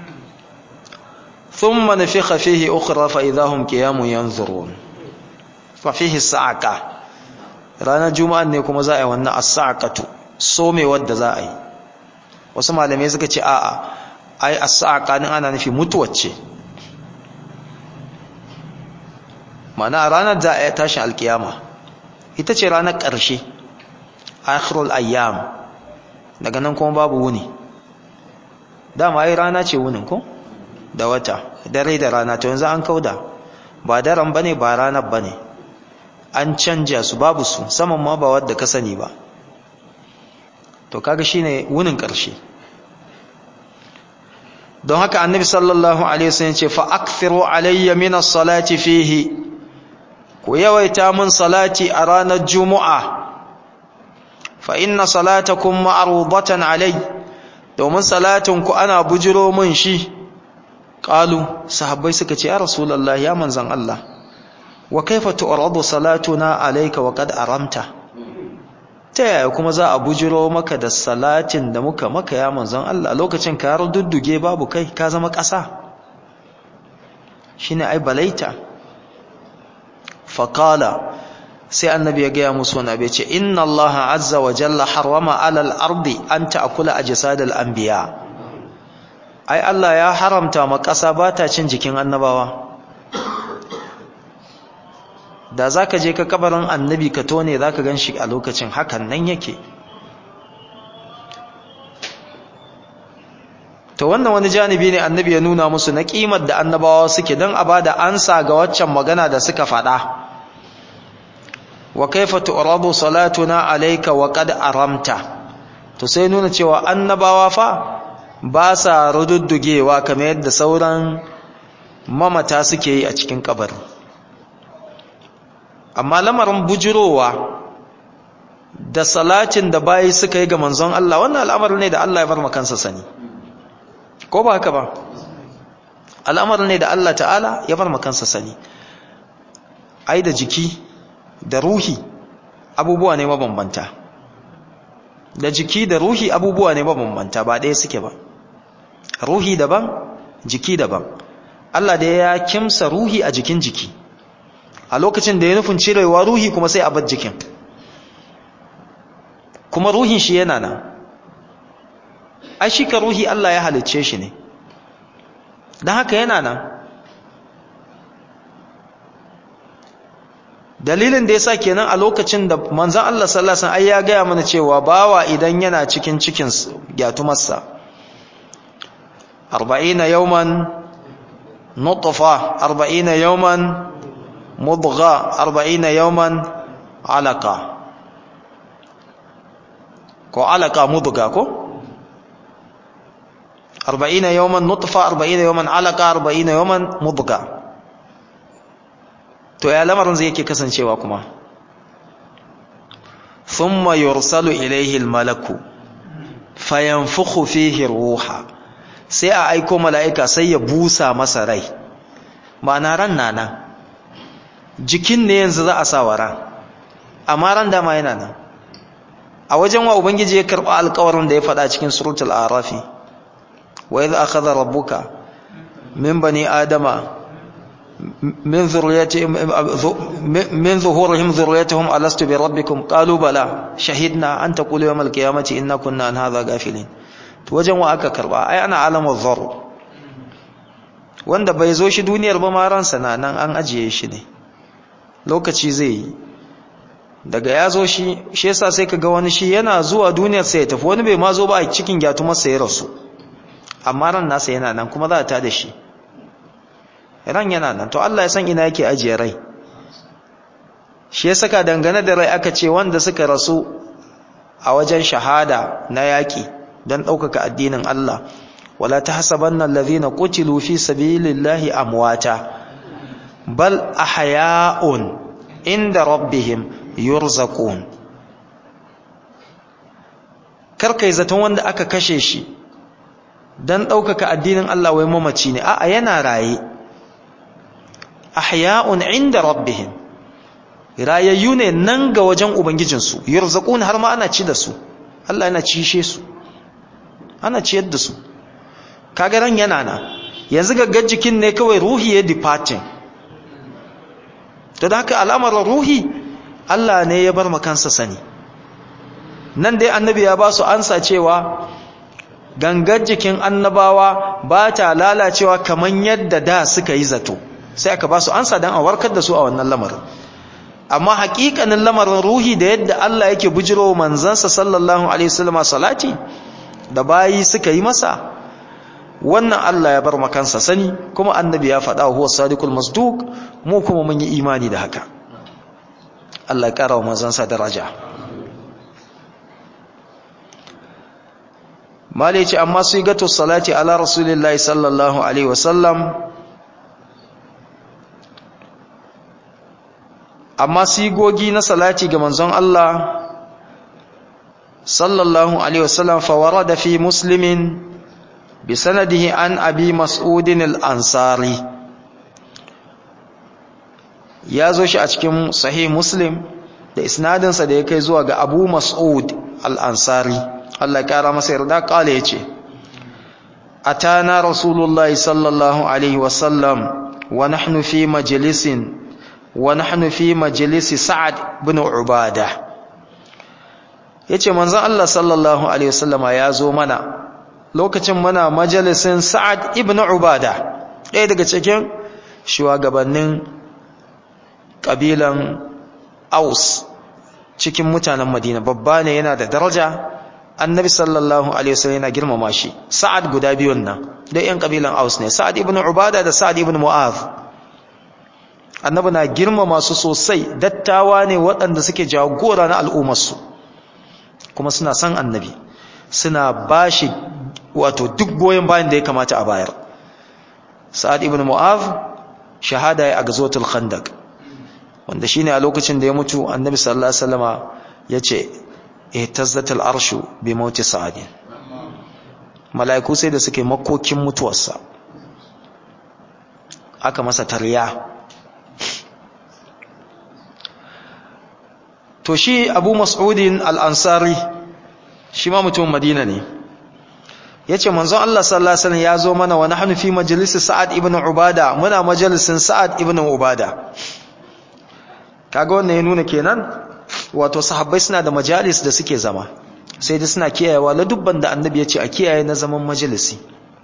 Speaker 1: ثم نفخ فيه أخرى فإذا هم قيام ينظرون ففيه السعقة رانا جمعة نيكم زائي وانا السعقة سومي ود زائي وسمع لم يزكى آآ أي السعقة أنا نفي متوتش معنى رانا زائي تاشا القيامة ita ce ranar ƙarshe akhirul ayyam daga nan kuma babu wuni dama ai rana ce wunin ko da wata dare da rana to yanzu an kauda ba daren bane ba ranar bane an canja su babu su saman ma ba wadda ka sani ba to kaga shine wunin ƙarshe don haka annabi sallallahu alaihi wasallam ce fa akthiru alayya min as-salati fihi ku yawaita min salati a ranar juma'a fa inna salatakum ma'rudatan alai domin salatin ku ana bujiro min shi qalu sahabbai suka ce ya rasulullah ya manzan Allah wa kaifa tu'radu salatuna alayka wa qad aramta ta yaya kuma za a bujiro maka da salatin da muka maka ya manzan Allah lokacin ka dudduge babu kai ka zama ƙasa shine ai balaita faƙala sai annabi ya gaya musu wani abu ce inna allaha azza wa jalla harwama alal ardi an ta'kula ajsadal anbiya ai Allah ya haramta ma ƙasa ba ta cin jikin annabawa da za ka je ka kabarin annabi ka tone za ka gan shi a lokacin hakan nan yake to wannan wani janibi ne annabi ya nuna musu na ƙimar da annabawa suke don a ba da ansa ga waccan magana da suka faɗa wa kaifa tu'radu salatuna alayka wa qad aramta to sai nuna cewa annabawa fa ba sa rududdugewa kamar yadda sauran mamata suke yi a cikin kabari amma lamarin bujirowa da salatin da bayi suka yi ga manzon Allah wannan al'amarin ne da Allah ya bar makansa sani ko ba haka ba al'amarin ne da Allah ta'ala ya bar makansa sani ai da jiki da ruhi abubuwa ne mabambanta da jiki da ruhi abubuwa ne mabambanta ba ɗaya suke ba ruhi daban jiki daban Allah da ya kimsa ruhi a jikin jiki a lokacin da ya nufin cirewa ruhi kuma sai a bar jikin kuma ruhin shi yana nan ai shi ka ruhi Allah ya halicce shi ne don haka yana nan dalilin da yasa kenan a lokacin da manzon Allah sallallahu alaihi wasallam ai ya gaya mana cewa bawa idan yana cikin cikin gyatumarsa 40 yawman nutfa 40 yawman mudgha 40 yawman alaqa ko alaqa mudgha ko 40 yawman nutfa 40 yawman alaqa 40 yawman mudgha to ya lamarin zai yake kasancewa kuma thumma yursalu ilayhi almalaku fayanfukhu fihi ruha sai a aiko mala'ika sai ya busa masa rai ma'ana ran nana jikin ne yanzu za a sa wa ran amma ran dama yana nan a wajen wa ubangiji ya karba alƙawarin da ya faɗa cikin suratul arafi wa idh akhadha rabbuka min bani adama من ذريتهم من ظهورهم ذريتهم ألست بربكم قالوا بلى شهدنا أن تقولوا يوم القيامة إنا كنا عن هذا غافلين wajen wa aka karba ai ana alamar zar wanda bai zo shi duniyar ba ma ransa na nan an ajiye shi ne lokaci zai yi daga ya zo shi shi yasa sai ka ga wani shi yana zuwa duniyar sai ya tafi wani bai ma zo ba a cikin gyatumar sa ya rasu amma ran nasa yana nan kuma za a tada shi ran yana nan to Allah ya san ina yake ajiye rai shi ya saka dangane da rai aka ce wanda suka rasu a wajen shahada na yaƙi don ɗaukaka addinin Allah wala tahsabanna allazina qutilu fi sabilillahi amwata bal ahya'un inda rabbihim yurzaqun karkai zaton wanda aka kashe shi don ɗaukaka addinin Allah wai mamaci ne a'a yana raye ahya'un inda rabbihim rayayyu ne nan ga wajen ubangijinsu yurzaqun har ma ana ci da su Allah yana cishe su ana ciyar da su kaga ran yana na yanzu gaggar jikin ne kawai ruhi ya departing to da haka al'amarin ruhi Allah ne ya bar makansa sani nan dai annabi ya ba su ansa cewa gangar jikin annabawa ba ta lalacewa kamar yadda da suka yi zato sai aka ba su ansa don a warkar da su a wannan lamarin amma hakikanin lamarin ruhi da yadda Allah yake bujiro manzansa sallallahu alaihi wasallam salati da bayi suka yi masa wannan Allah ya bar makansa sani kuma annabi ya faɗa huwa sadiqul masduq mu kuma mun yi imani da haka Allah ya kara wa manzansa daraja mali ce amma su gato salati ala rasulillahi sallallahu alaihi wasallam amma sigogi na salati ga manzon Allah sallallahu alaihi wasallam fa warada fi muslimin bi sanadihi an abi mas'udin al-ansari ya zo shi a cikin sahih muslim da isnadinsa da ya kai zuwa ga abu mas'ud al-ansari Allah ya kara masa yarda kale yace atana rasulullahi sallallahu alaihi wasallam wa nahnu fi majlisin wa nahnu fi majlisi sa'ad ibn ubada yace manzon Allah sallallahu alaihi wasallama ya zo mana lokacin muna majalisin sa'ad ibn ubada ɗaya daga cikin shugabannin ƙabilan aus cikin mutanen madina babba ne yana da daraja annabi sallallahu alaihi wasallam yana girmama shi sa'ad guda biyun nan da yan ƙabilan aus ne sa'ad ibn ubada da sa'ad ibn mu'az annabi na girmama su sosai dattawa ne waɗanda suke jagora na al'ummarsu kuma suna san annabi suna bashi wato duk goyon bayan da ya kamata a bayar sa'ad ibn mu'az shahada ya a gazotul khandaq wanda shine a lokacin da ya mutu annabi sallallahu alaihi wasallama yace ihtazzatul arshu bi mauti sa'ad mala'iku sai da suke makokin mutuwarsa aka masa tarya to shi abu mas'udin al-ansari shi ma mutumin madina ne yace manzon Allah sallallahu alaihi wasallam ya zo mana wa nahnu fi majlis sa'ad ibn ubada muna majalisin sa'ad ibn ubada kaga wannan ya nuna kenan wato sahabbai suna da majalis da suke zama sai dai suna kiyayewa la dubban da annabi ya ce a kiyaye na zaman majalisi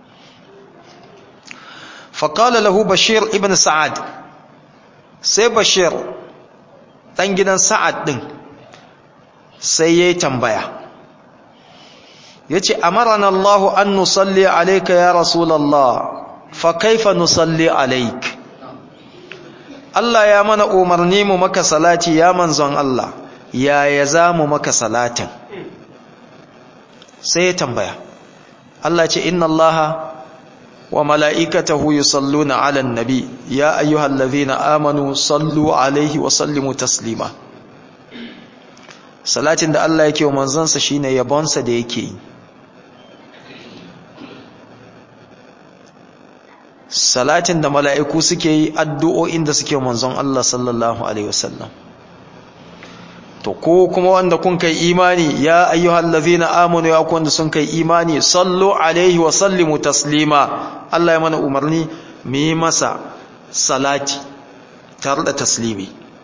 Speaker 1: faqala lahu bashir ibn sa'ad sai bashir dan gidan sa'ad din sai yayi tambaya yace amarana Allah an nusalli alayka ya rasulullah fa kaifa nusalli alayka Allah ya mana umarni mu maka salati ya manzon Allah yaya za mu maka salatin sai ya tambaya Allah ce inna Allah wa mala'ikatahu yusalluna 'alan nabi ya ayyuhallazina amanu sallu 'alaihi wa sallimu taslima salatin da Allah yake wa manzansa shine yabonsa da yake yi salatin da mala'iku suke yi addu'o'in da suke manzon Allah sallallahu Alaihi wasallam to ko kuma wanda kun kai imani ya ayyuhal ladhina amanu ya kun sun kai imani sallu alaihi wa sallimu taslima Allah ya mana umarni mu yi masa salati tare da taslimi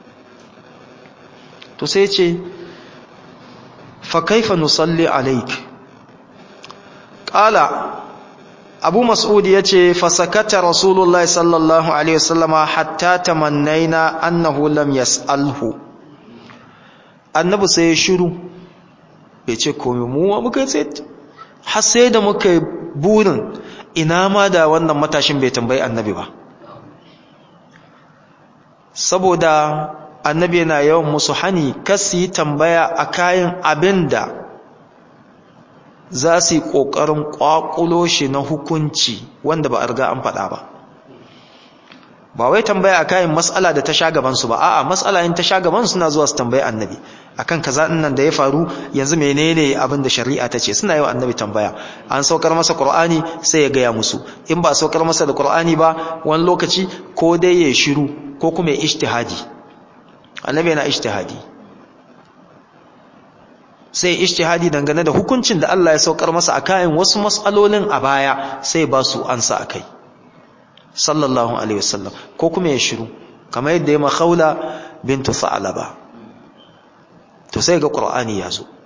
Speaker 1: to sai ce fa kaifa nusalli alaik qala abu mas'ud ya ce fasakata rasulullahi sallallahu alaihi wasallama hatta tamannaina annahu lam yas'alhu annabi sai ya shiru bai ce komai mu ma muka ce har sai da muka burin ina ma da wannan matashin bai tambayi annabi ba saboda annabi yana yawan musu hani kasi yi tambaya a kayan abin da za su yi ƙoƙarin ƙwaƙulo shi na hukunci wanda ba a riga an faɗa ba ba wai tambaya a kayan matsala da ta sha gabansu ba a'a matsala in ta sha gaban suna zuwa su tambayi annabi akan kaza din nan da ya faru yanzu menene abin da shari'a ta ce suna yi wa annabi tambaya an saukar masa qur'ani sai ya gaya musu in ba saukar masa da qur'ani ba wani lokaci ko dai ya shiru ko kuma ya ijtihadi annabi yana ijtihadi sai ijtihadi dangane da hukuncin da Allah ya saukar masa a kayan wasu mas'alolin a baya sai ba su ansa akai sallallahu alaihi wasallam ko kuma ya shiru kamar yadda ya makhaula bintu sa'alaba to sai ga qur'ani ya zo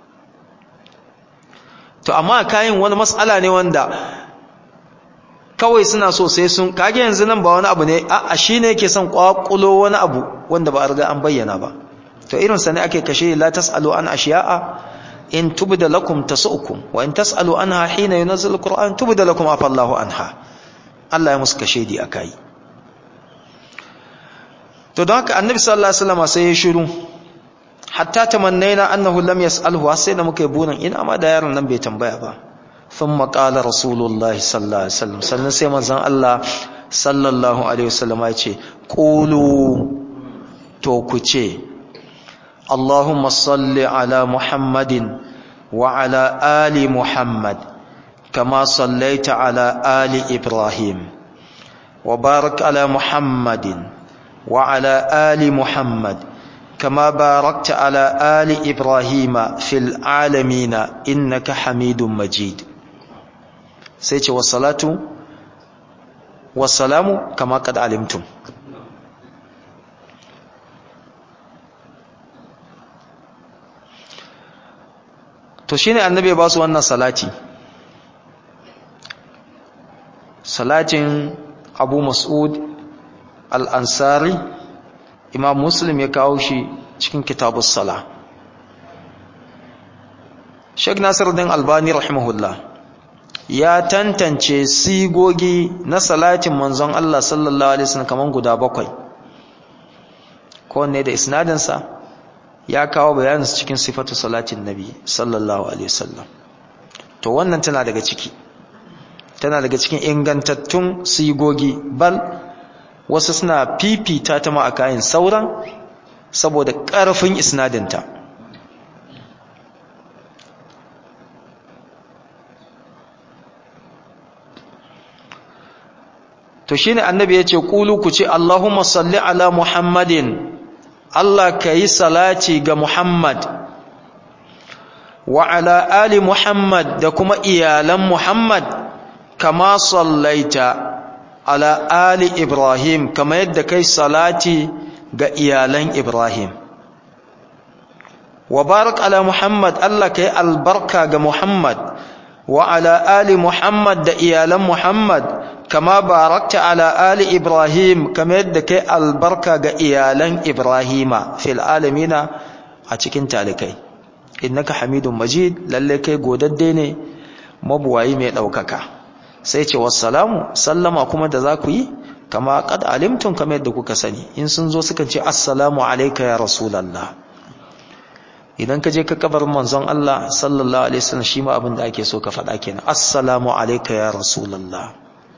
Speaker 1: to amma kayan wani mas'ala ne wanda kawai suna so sai sun kage yanzu nan ba wani abu ne a shine yake son kwakulo wani abu wanda ba a riga an bayyana ba to irin sa ne ake kashe la tasalu an ashiya'a in tubda lakum tasukum wa in tasalu anha hina yunzil alquran tubda lakum afa Allahu anha Allah ya musu kashe di akai to don haka annabi sallallahu alaihi wasallam sai ya shiru hatta tamannaina annahu lam yasalhu sai da muka yi burin ina ma da yaron nan bai tambaya ba thumma qala rasulullah sallallahu alaihi wasallam sannan sai manzon Allah sallallahu alaihi wasallam ya ce qulu to ku ce اللهم صل على محمد وعلى آل محمد كما صليت على آل إبراهيم وبارك على محمد وعلى آل محمد كما باركت على آل إبراهيم في العالمين إنك حميد مجيد سيتي والصلاة والسلام كما قد علمتم to shine annabi ba su wannan salati salatin abu mas'ud al-ansari imam muslim ya kawo shi cikin kitabus sala Sheikh Nasiruddin Albani rahimahullah ya tantance sigogi na salatin manzon Allah sallallahu alaihi wasallam kaman guda bakwai kowanne da isnadinsa ya kawo bayanin su cikin sifatu salatin nabi sallallahu alaihi wasallam to wannan tana daga ciki tana daga cikin ingantattun sigogi bal wasu suna fifita ta ma a kayan sauran saboda ƙarfin isnadinta to shine annabi yace qulu ku ce Allahumma salli ala Muhammadin Allah kai salati ga Muhammad wa ala ali Muhammad da kuma iyalan Muhammad kama sallaita ala ali Ibrahim kama yadda kai salati ga iyalan Ibrahim wa barak ala Muhammad Allah kai albarka ga Muhammad wa ala ali Muhammad da iyalan Muhammad kama barakta ala ali Ibrahim kama yadda kai albarka ga iyalan Ibrahima fil alamina a cikin talikai innaka hamidun majid lalle kai godadde ne mabuwayi mai daukaka sai ce wassalamu sallama kuma da za ku yi kama qad alimtum kama yadda kuka sani in sun zo suka ce assalamu alayka ya rasulullah idan ka je ka kabar manzon Allah sallallahu alaihi wasallam shi ma abin da ake so ka faɗa kenan assalamu alayka ya rasulullah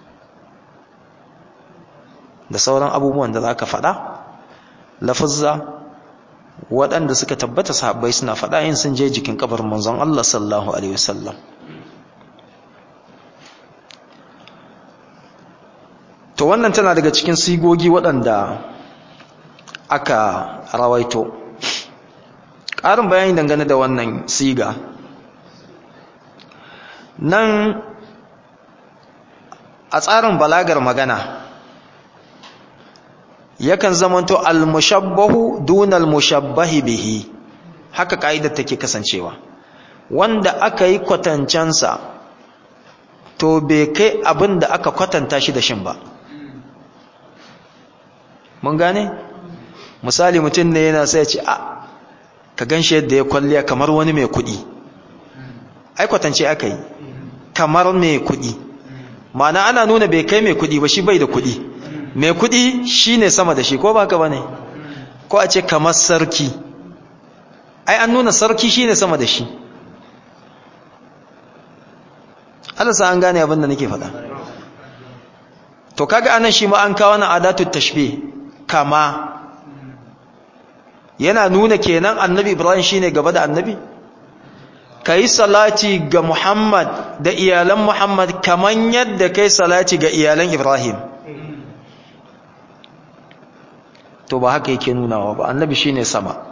Speaker 1: da sauran abubuwan da zaka faɗa lafazza waɗanda suka tabbata sahabbai suna faɗa in sun je jikin kabarin manzon Allah sallallahu alaihi wasallam to wannan tana daga cikin sigogi waɗanda aka rawaito ƙarin bayani dangane da wannan siga nan a tsarin balagar magana yakan zamanto al-mushabbahu dunal mushabbahi bihi haka ka'idar take kasancewa wanda aka yi kwatancensa to bai kai abin da aka kwatanta shi da shin ba mun gane misali mutum ne yana sai ya ce a ka ganshi yadda ya kwalliya kamar wani mai kuɗi ai kwatance aka yi kamar mai kuɗi ma'ana ana nuna bai kai mai kuɗi ba shi bai da kuɗi mai kuɗi shi ne sama da shi ko ba ka ba ne ko a ce kamar sarki ai an nuna sarki shi ne sama da shi alasa an gane abin da nake faɗa to kaga anan shi ma an kawo na adatu tashbih kama yana nuna kenan annabi ibrahim shine gaba da annabi kai salati ga muhammad da iyalan muhammad kaman yadda kai salati ga iyalan ibrahim to ba haka yake nunawa ba annabi shine sama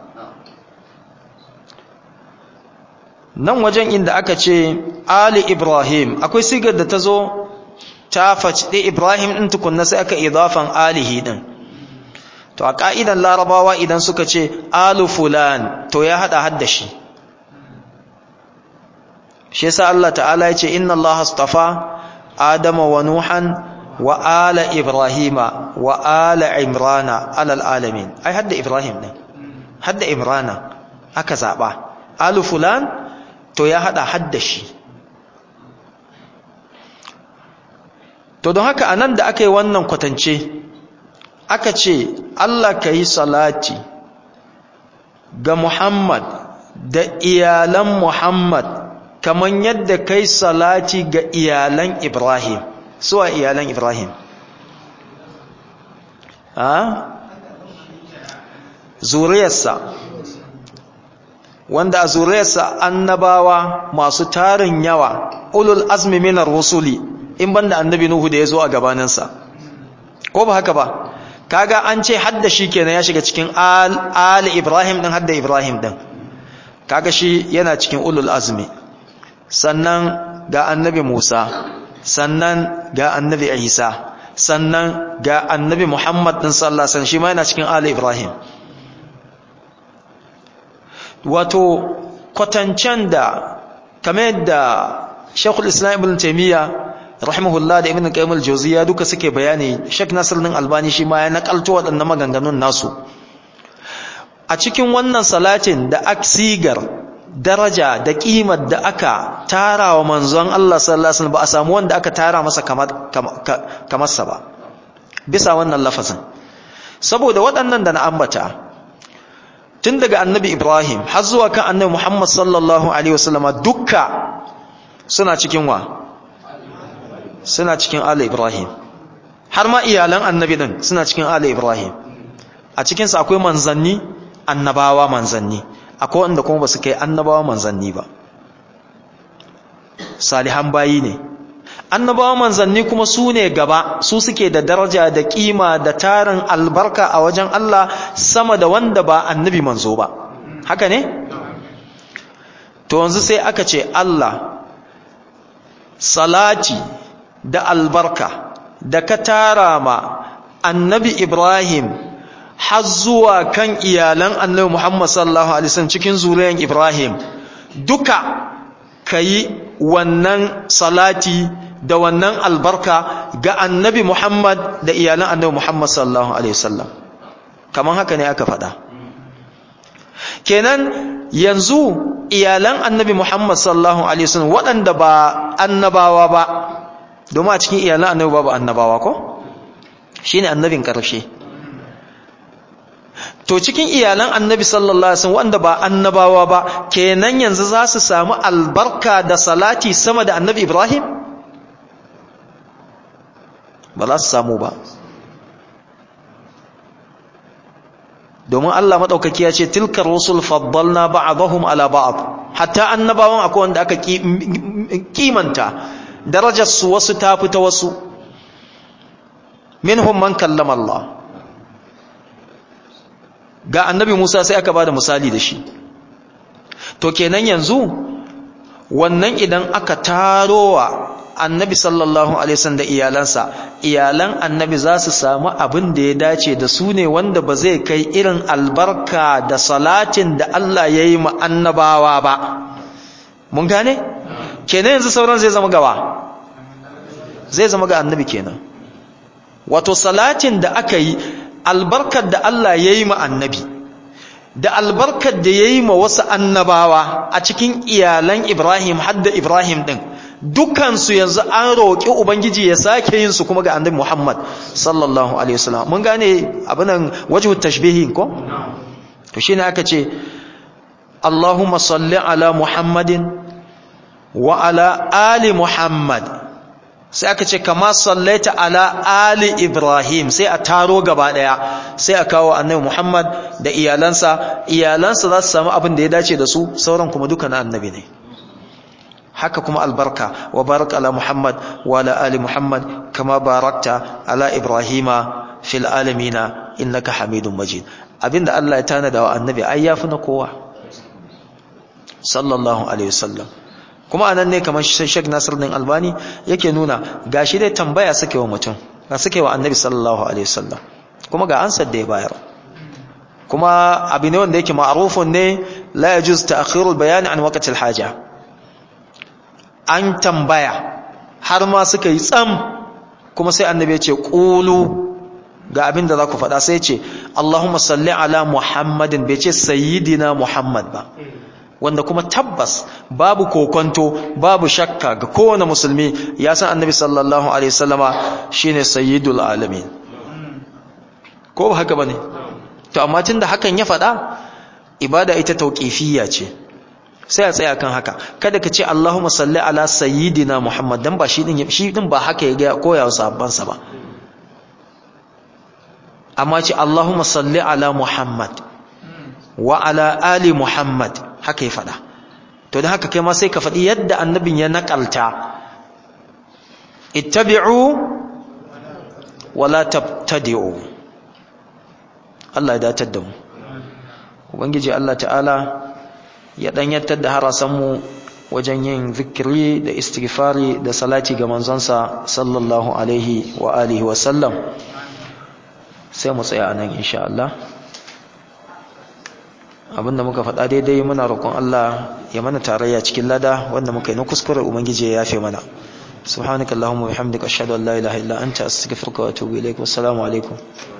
Speaker 1: nan wajen inda aka ce ali ibrahim akwai sigar da ta zo ta faci ibrahim ɗin tukunna sai aka idafan alihi ɗin to a ƙa'idan larabawa idan suka ce alu fulan to ya haɗa hadda shi shi yasa Allah ta'ala ya ce inna Allah astafa adama wa nuhan wa ala ibrahima wa ala imrana alal alamin ai hadda ibrahim ɗin hadda imrana aka zaɓa alu fulan to ya haɗa hadda shi to don haka anan da aka yi wannan kwatance aka ce Allah ka yi salati ga Muhammad da iyalan Muhammad kamar yadda kai salati ga iyalan Ibrahim suwa iyalan Ibrahim ha zuriyarsa wanda a zuriyarsa annabawa masu tarin yawa ulul azmi minar rusuli in banda annabi nuhu da ya zo a gabaninsa ko ba haka ba kaga an ce hadda shi kenan ya shiga cikin al ibrahim din hadda ibrahim din kaga shi yana cikin ulul azmi sannan ga annabi musa sannan ga annabi isa sannan ga annabi muhammad din sallallahu alaihi wasallam shi ma yana cikin al ibrahim wato kwatancen da kamar yadda shekul islam ibn taimiyya rahimahullah da ibn qayyim al-jawziyya duka suke bayani Sheikh Nasiruddin Albani shi ma ya nakalto waɗannan maganganun nasu a cikin wannan salatin da aksigar daraja da kimar da aka tara wa manzon Allah sallallahu alaihi wasallam ba a samu wanda aka tara masa kamar kamar sa ba bisa wannan lafazin saboda waɗannan da na ambata tun daga annabi Ibrahim har zuwa kan annabi Muhammad sallallahu alaihi wasallama dukka suna cikin wa suna cikin Ali Ibrahim har ma iyalan annabi din suna cikin Ali Ibrahim a cikin sa akwai manzanni annabawa manzanni akwai wanda kuma basu kai annabawa manzanni ba salihan bayi ne annabawa manzanni kuma su ne gaba su suke da daraja da kima da tarin albarka a wajen Allah sama da wanda ba annabi manzo ba haka ne to yanzu sai aka ce Allah salati da albarka da ka tara ma annabi Ibrahim har zuwa kan iyalan annabi Muhammad sallallahu alaihi wasallam cikin zuriyan Ibrahim duka kayi wannan salati da wannan albarka ga annabi Muhammad da iyalan annabi Muhammad sallallahu alaihi wasallam kaman haka ne aka faɗa kenan yanzu iyalan annabi Muhammad sallallahu alaihi wasallam waɗanda ba annabawa ba domin a cikin iyalan annabi babu annabawa ko shine annabin ƙarshe to cikin iyalan annabi sallallahu alaihi wasallam wanda ba annabawa ba kenan yanzu za su samu albarka da salati sama da annabi Ibrahim ba za su samu ba domin Allah madaukaki ya ce tilkar rusul faddalna ba'dahum ala ba'd hatta annabawan akwai wanda aka kimanta darajar su wasu ta fita wasu minhum man kallama Allah ga annabi Musa sai aka bada misali da shi to kenan yanzu wannan idan aka tarowa annabi sallallahu alaihi wasallam da iyalansa iyalan annabi za su samu abin da ya dace da su ne wanda ba zai kai irin albarka da salatin da Allah ya yi ma annabawa ba mun gane kenan yanzu sauran zai zama gawa zai zama ga annabi kenan wato salatin da aka yi albarkar da Allah ya yi ma annabi da albarkar da ya yi ma wasu annabawa a cikin iyalan Ibrahim hadda Ibrahim ɗin dukansu yanzu an roƙi Ubangiji ya sake yin su kuma ga annabi Muhammad sallallahu alaihi wasallam mun gane abinan wajhu tashbihi ko to shine aka ce Allahumma salli ala Muhammadin wa ala ali Muhammad sai aka ce kama sallaita ala ali ibrahim sai a taro gaba daya sai a kawo annabi muhammad da iyalansa iyalansa za su samu abin da ya dace da su sauran kuma duka na annabi ne haka kuma albarka wa barak ala muhammad wa ala ali muhammad kama barakta ala ibrahima fil alamina innaka hamidun majid abinda Allah ya tanada wa annabi ai yafi na kowa sallallahu alaihi wasallam kuma anan ne kamar Sheikh Nasiruddin Albani yake nuna gashi dai tambaya suke wa mutum ga suke wa Annabi sallallahu alaihi wasallam kuma ga ansar da ya bayar kuma abu ne wanda yake ma'rufun ne la yajuz ta'khirul bayan an waqtil haja an tambaya har ma suka yi tsam kuma sai Annabi ya ce qulu ga abin da za ku faɗa sai ce Allahumma salli ala Muhammadin bai ce sayyidina Muhammad ba wanda kuma tabbas babu kokonto babu shakka ga kowane musulmi ya san annabi sallallahu alaihi wasallama shine sayyidul alamin ko ba haka bane to amma tunda hakan ya faɗa ibada ita tauqifiyya ce sai a tsaya kan haka kada ka ce Allahumma salli ala sayyidina Muhammad dan ba shi din shi din ba haka ya ga koya wa sahabban sa ba amma ce Allahumma salli ala Muhammad wa ala ali Muhammad haka ya faɗa to da haka kai ma sai ka faɗi yadda annabin ya naƙalta ittabi'u wala tabtadi'u Allah ya datar da mu ubangiji Allah ta'ala ya danyantar da harasan mu wajen yin zikiri da istighfari da salati ga manzonsa sallallahu alaihi wa alihi wa sallam sai mu tsaya anan insha Allah abinda muka faɗa daidai muna roƙon Allah ya mana tarayya cikin lada wanda muka yi na kuskure ubangiji ya yafe mana subhanakallahumma wa bihamdika ashhadu an la ilaha illa anta astaghfiruka wa atubu ilaik wassalamu alaikum